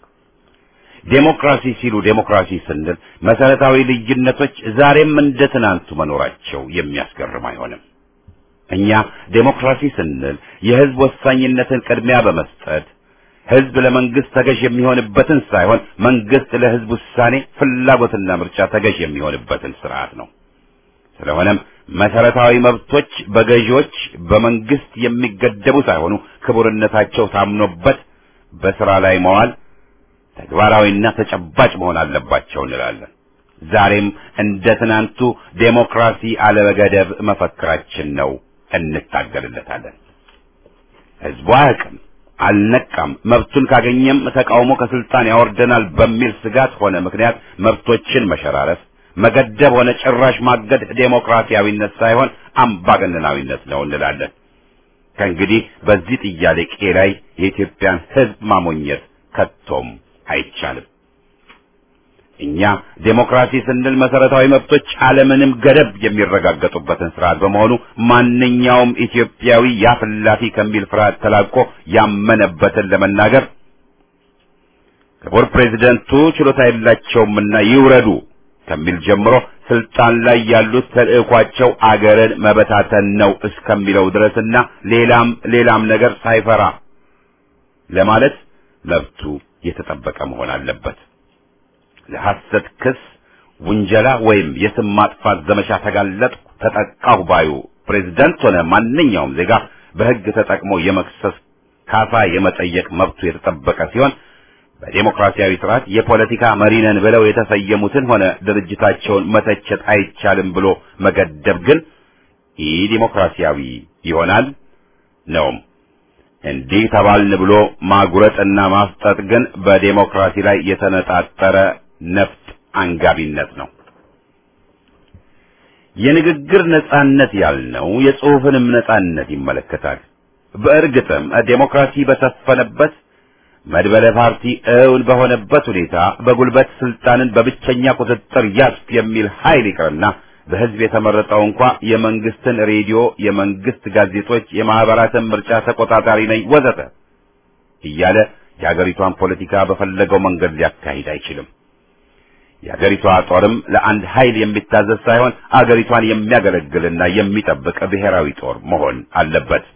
ዴሞክራሲ ሲሉ ዴሞክራሲ ስንል መሰረታዊ ልዩነቶች ዛሬም እንደ ትናንቱ መኖራቸው የሚያስገርም አይሆንም። እኛ ዴሞክራሲ ስንል የህዝብ ወሳኝነትን ቅድሚያ በመስጠት ህዝብ ለመንግስት ተገዥ የሚሆንበትን ሳይሆን መንግስት ለህዝብ ውሳኔ ፍላጎትና ምርጫ ተገዥ የሚሆንበትን ስርዓት ነው። ስለሆነም መሰረታዊ መብቶች በገዢዎች በመንግስት የሚገደቡ ሳይሆኑ ክቡርነታቸው ታምኖበት በስራ ላይ መዋል ተግባራዊና ተጨባጭ መሆን አለባቸው እንላለን። ዛሬም እንደ ትናንቱ ዴሞክራሲ አለበገደብ መፈክራችን ነው፣ እንታገልለታለን። ህዝቡ አያውቅም፣ አልነቃም፣ መብቱን ካገኘም ተቃውሞ ከስልጣን ያወርደናል በሚል ስጋት ሆነ ምክንያት መብቶችን መሸራረፍ፣ መገደብ ሆነ ጭራሽ ማገድ ዴሞክራሲያዊነት ሳይሆን አምባገነናዊነት ነው እንላለን። ከእንግዲህ በዚህ ጥያቄ ላይ የኢትዮጵያን ህዝብ ማሞኘት ከቶም አይቻልም። እኛ ዴሞክራሲ ስንል መሰረታዊ መብቶች አለምንም ገደብ የሚረጋገጡበትን ስርዓት በመሆኑ ማንኛውም ኢትዮጵያዊ ያፍላፊ ከሚል ፍርሃት ተላቆ ያመነበትን ለመናገር ክቡር ፕሬዚደንቱ ችሎታ የላቸውምና ይውረዱ ከሚል ጀምሮ ስልጣን ላይ ያሉት ተልዕኳቸው አገርን መበታተን ነው እስከሚለው ድረስና ሌላም ሌላም ነገር ሳይፈራ ለማለት መብቱ የተጠበቀ መሆን አለበት። ለሐሰት ክስ፣ ውንጀላ ወይም የስም ማጥፋት ዘመቻ ተጋለጥኩ፣ ተጠቃሁ ባዩ ፕሬዝዳንት ሆነ ማንኛውም ዜጋ በሕግ ተጠቅሞ የመክሰስ ካሳ የመጠየቅ መብቱ የተጠበቀ ሲሆን በዴሞክራሲያዊ ስርዓት የፖለቲካ መሪ ነን ብለው የተሰየሙትን ሆነ ድርጅታቸውን መተቸት አይቻልም ብሎ መገደብ ግን ኢ ዲሞክራሲያዊ ይሆናል ነውም። እንዲህ ተባልን ብሎ ማጉረጥና ማፍጠጥ ግን በዴሞክራሲ ላይ የተነጣጠረ ነፍጥ አንጋቢነት ነው። የንግግር ነጻነት ያልነው የጽሑፍንም ነጻነት ይመለከታል። በእርግጥም ዴሞክራሲ በሰፈነበት መድበለ ፓርቲ እውን በሆነበት ሁኔታ በጉልበት ስልጣንን በብቸኛ ቁጥጥር ያዝፍ የሚል ኃይል ይቅርና በህዝብ የተመረጠው እንኳ የመንግስትን ሬዲዮ፣ የመንግስት ጋዜጦች፣ የማህበራትን ምርጫ ተቆጣጣሪ ነኝ ወዘተ እያለ የአገሪቷን ፖለቲካ በፈለገው መንገድ ሊያካሂድ አይችልም። የአገሪቷ ጦርም ለአንድ ኃይል የሚታዘዝ ሳይሆን አገሪቷን የሚያገለግልና የሚጠብቅ ብሔራዊ ጦር መሆን አለበት።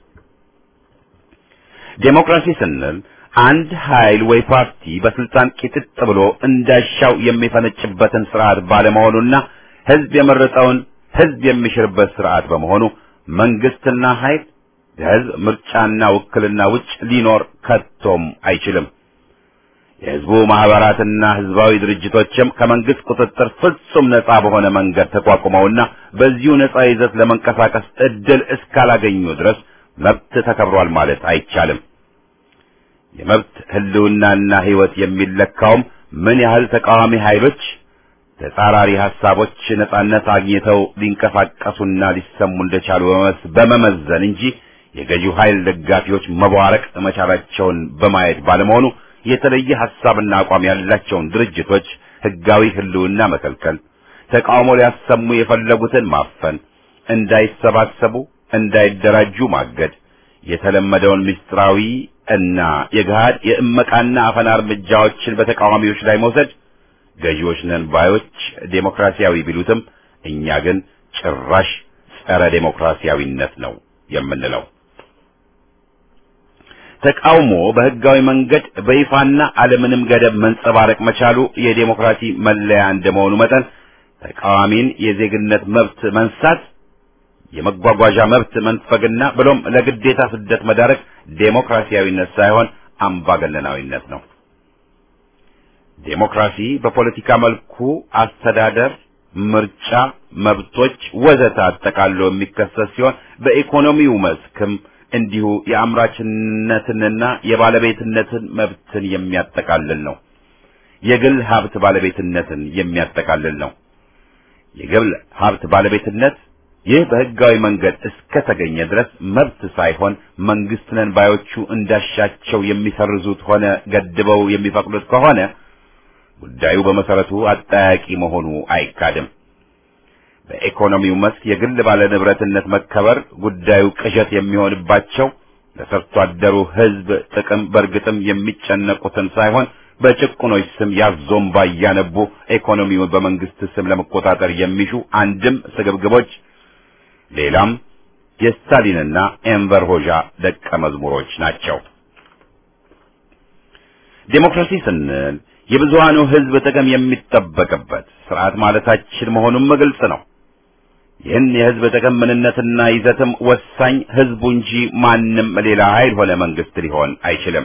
ዴሞክራሲ ስንል አንድ ኃይል ወይ ፓርቲ በስልጣን ቂጥጥ ብሎ እንዳሻው የሚፈነጭበትን ስርዓት ባለመሆኑና ህዝብ የመረጠውን ህዝብ የሚሽርበት ስርዓት በመሆኑ መንግስትና ኃይል ከህዝብ ምርጫና ውክልና ውጭ ሊኖር ከቶም አይችልም። የህዝቡ ማህበራትና ህዝባዊ ድርጅቶችም ከመንግስት ቁጥጥር ፍጹም ነጻ በሆነ መንገድ ተቋቁመውና በዚሁ ነጻ ይዘት ለመንቀሳቀስ እድል እስካላገኙ ድረስ መብት ተከብሯል ማለት አይቻልም። የመብት ህልውናና ህይወት የሚለካውም ምን ያህል ተቃዋሚ ኃይሎች ተጻራሪ ሐሳቦች ነጻነት አግኝተው ሊንቀሳቀሱና ሊሰሙ እንደቻሉ በመመዘን እንጂ የገዢው ኃይል ደጋፊዎች መቧረቅ መቻላቸውን በማየት ባለመሆኑ የተለየ ሐሳብና አቋም ያላቸውን ድርጅቶች ህጋዊ ህልውና መከልከል፣ ተቃውሞ ሊያሰሙ የፈለጉትን ማፈን፣ እንዳይሰባሰቡ፣ እንዳይደራጁ ማገድ፣ የተለመደውን ምስጢራዊ እና የገሃድ የእመቃና አፈና እርምጃዎችን በተቃዋሚዎች ላይ መውሰድ ገዢዎች ነን ባዮች ዴሞክራሲያዊ ቢሉትም እኛ ግን ጭራሽ ጸረ ዴሞክራሲያዊነት ነው የምንለው። ተቃውሞ በህጋዊ መንገድ በይፋና አለምንም ገደብ መንጸባረቅ መቻሉ የዴሞክራሲ መለያ እንደመሆኑ መጠን ተቃዋሚን የዜግነት መብት መንሳት፣ የመጓጓዣ መብት መንፈግና ብሎም ለግዴታ ስደት መዳረግ ዴሞክራሲያዊነት ሳይሆን አምባገነናዊነት ነው። ዴሞክራሲ በፖለቲካ መልኩ አስተዳደር፣ ምርጫ፣ መብቶች ወዘተ አጠቃሎ የሚከሰት ሲሆን በኢኮኖሚው መስክም እንዲሁ የአምራችነትንና የባለቤትነትን መብትን የሚያጠቃልል ነው። የግል ሀብት ባለቤትነትን የሚያጠቃልል ነው። የግል ሀብት ባለቤትነት ይህ በህጋዊ መንገድ እስከተገኘ ድረስ መብት ሳይሆን መንግስት ነን ባዮቹ እንዳሻቸው የሚሰርዙት ሆነ ገድበው የሚፈቅዱት ከሆነ ጉዳዩ በመሰረቱ አጠያቂ መሆኑ አይካድም። በኢኮኖሚው መስክ የግል ባለንብረትነት መከበር ጉዳዩ ቅዠት የሚሆንባቸው ለሰርቶ አደሩ ህዝብ ጥቅም በእርግጥም የሚጨነቁትን ሳይሆን በጭቁኖች ስም ያዞምባ እያነቡ ኢኮኖሚውን በመንግስት ስም ለመቆጣጠር የሚሹ አንድም ስግብግቦች፣ ሌላም የስታሊንና ኤንቨር ሆዣ ደቀ መዝሙሮች ናቸው። ዴሞክራሲ ስንል የብዙሃኑ ህዝብ ጥቅም የሚጠበቅበት ስርዓት ማለታችን መሆኑም ግልጽ ነው። ይህን የህዝብ ጥቅም ምንነትና ይዘትም ወሳኝ ህዝቡ እንጂ ማንም ሌላ ኃይል ሆነ መንግስት ሊሆን አይችልም።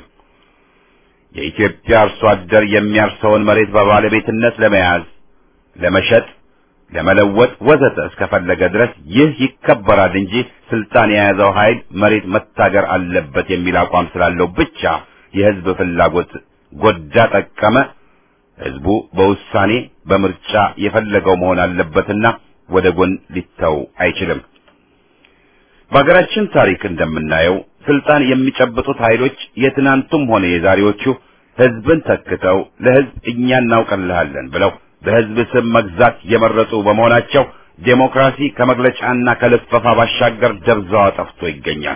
የኢትዮጵያ አርሶ አደር የሚያርሰውን መሬት በባለቤትነት ለመያዝ፣ ለመሸጥ፣ ለመለወጥ ወዘተ እስከፈለገ ድረስ ይህ ይከበራል እንጂ ስልጣን የያዘው ኃይል መሬት መታገር አለበት የሚል አቋም ስላለው ብቻ የህዝብ ፍላጎት ጎዳ ጠቀመ ህዝቡ በውሳኔ በምርጫ የፈለገው መሆን አለበትና ወደ ጎን ሊተው አይችልም። በሀገራችን ታሪክ እንደምናየው ስልጣን የሚጨብጡት ኃይሎች የትናንቱም ሆነ የዛሬዎቹ ህዝብን ተክተው ለህዝብ እኛ እናውቅልሃለን ብለው በህዝብ ስም መግዛት የመረጡ በመሆናቸው ዴሞክራሲ ከመግለጫና ከልፈፋ ባሻገር ደብዛዋ ጠፍቶ ይገኛል።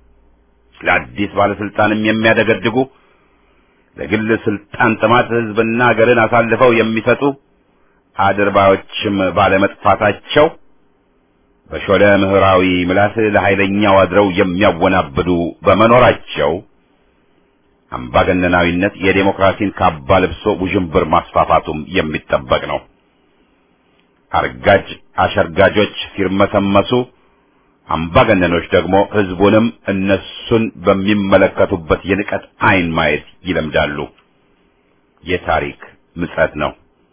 ለአዲስ ባለስልጣንም የሚያደገድጉ ለግል ስልጣን ጥማት ህዝብና ሀገርን አሳልፈው የሚሰጡ አድርባዮችም ባለመጥፋታቸው በሾለ ምህራዊ ምላስ ለኃይለኛው አድረው የሚያወናብዱ በመኖራቸው አምባገነናዊነት የዴሞክራሲን ካባ ለብሶ ውዥንብር ማስፋፋቱም የሚጠበቅ ነው። አርጋጅ አሸርጋጆች ሲርመሰመሱ፣ አምባገነኖች ደግሞ ህዝቡንም እነሱን በሚመለከቱበት የንቀት አይን ማየት ይለምዳሉ። የታሪክ ምጸት ነው።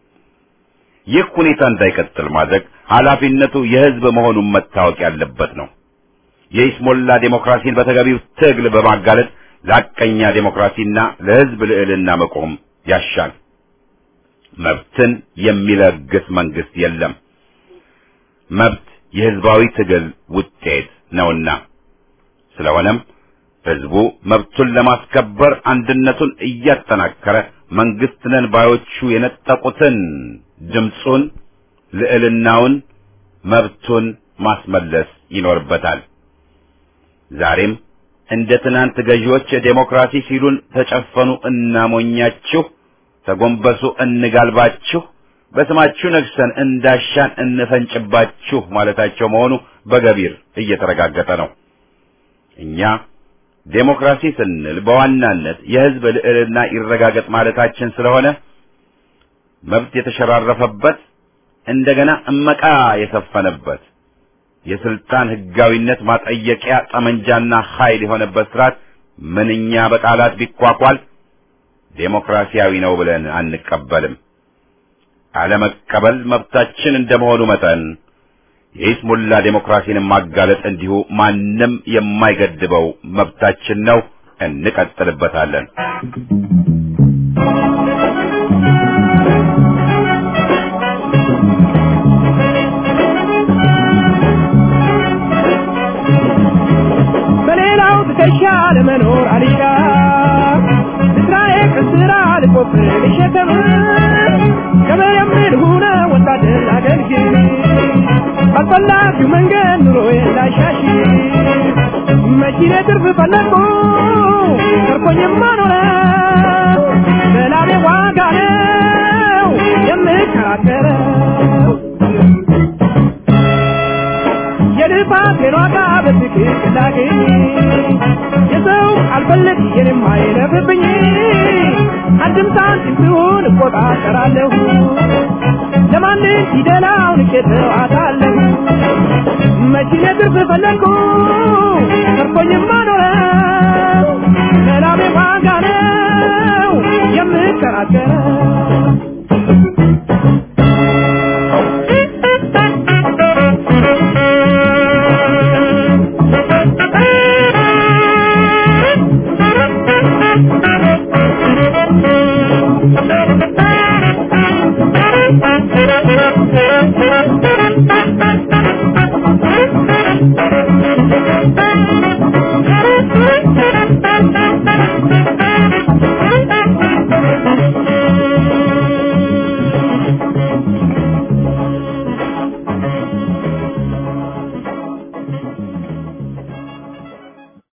ይህ ሁኔታ እንዳይቀጥል ማድረግ ኃላፊነቱ የህዝብ መሆኑን መታወቅ ያለበት ነው። የኢስሞላ ዴሞክራሲን በተገቢው ትግል በማጋለጥ ለሐቀኛ ዴሞክራሲና ለህዝብ ልዕልና መቆም ያሻል። መብትን የሚለግስ መንግስት የለም። መብት የህዝባዊ ትግል ውጤት ነውና ስለሆነም ህዝቡ መብቱን ለማስከበር አንድነቱን እያጠናከረ መንግስት ነን ባዮቹ የነጠቁትን ድምፁን፣ ልዕልናውን፣ መብቱን ማስመለስ ይኖርበታል። ዛሬም እንደ ትናንት ገዢዎች ዴሞክራሲ ሲሉን ተጨፈኑ እናሞኛችሁ፣ ተጎንበሱ እንጋልባችሁ፣ በስማችሁ ነግሰን እንዳሻን እንፈንጭባችሁ ማለታቸው መሆኑ በገቢር እየተረጋገጠ ነው። እኛ ዴሞክራሲ ስንል በዋናነት የህዝብ ልዕልና ይረጋገጥ ማለታችን ስለሆነ መብት የተሸራረፈበት እንደገና እመቃ የሰፈነበት የስልጣን ህጋዊነት ማጠየቂያ ጠመንጃና ኃይል የሆነበት ስርዓት ምንኛ በቃላት ቢኳኳል ዴሞክራሲያዊ ነው ብለን አንቀበልም። አለመቀበል መብታችን እንደመሆኑ መጠን የኢስሙላ ዴሞክራሲን ማጋለጥ እንዲሁ ማንም የማይገድበው መብታችን ነው። እንቀጥልበታለን። በሌላው ትከሻ ለመኖር አልሻ ስራዬ ከስራ ልቆፍር ልሸከም ከመየምር ሁነ ወታደር አገልግል ባልፈላጊው መንገድ ኑሮዬን ላሻሽ መኪኔ ትርፍ ፈለግኩ ተርፎኝማ ኖረ በላቤ ዋጋ ነው የምከራከረው የልፋቴን ዋጋ በትክክል ላገኝ የሰው አልፈልግ የኔም አይለፍብኝ አንድም ሳንቲም ሲሆን እቆጣጠራለሁ ለማንም ፊደላውን እቄተዋታለሁ መኪኔ ትርፍ ፈለግኩ ተርፎኝማ ኖረው ለላቤ ዋጋ ነው የምከራከረው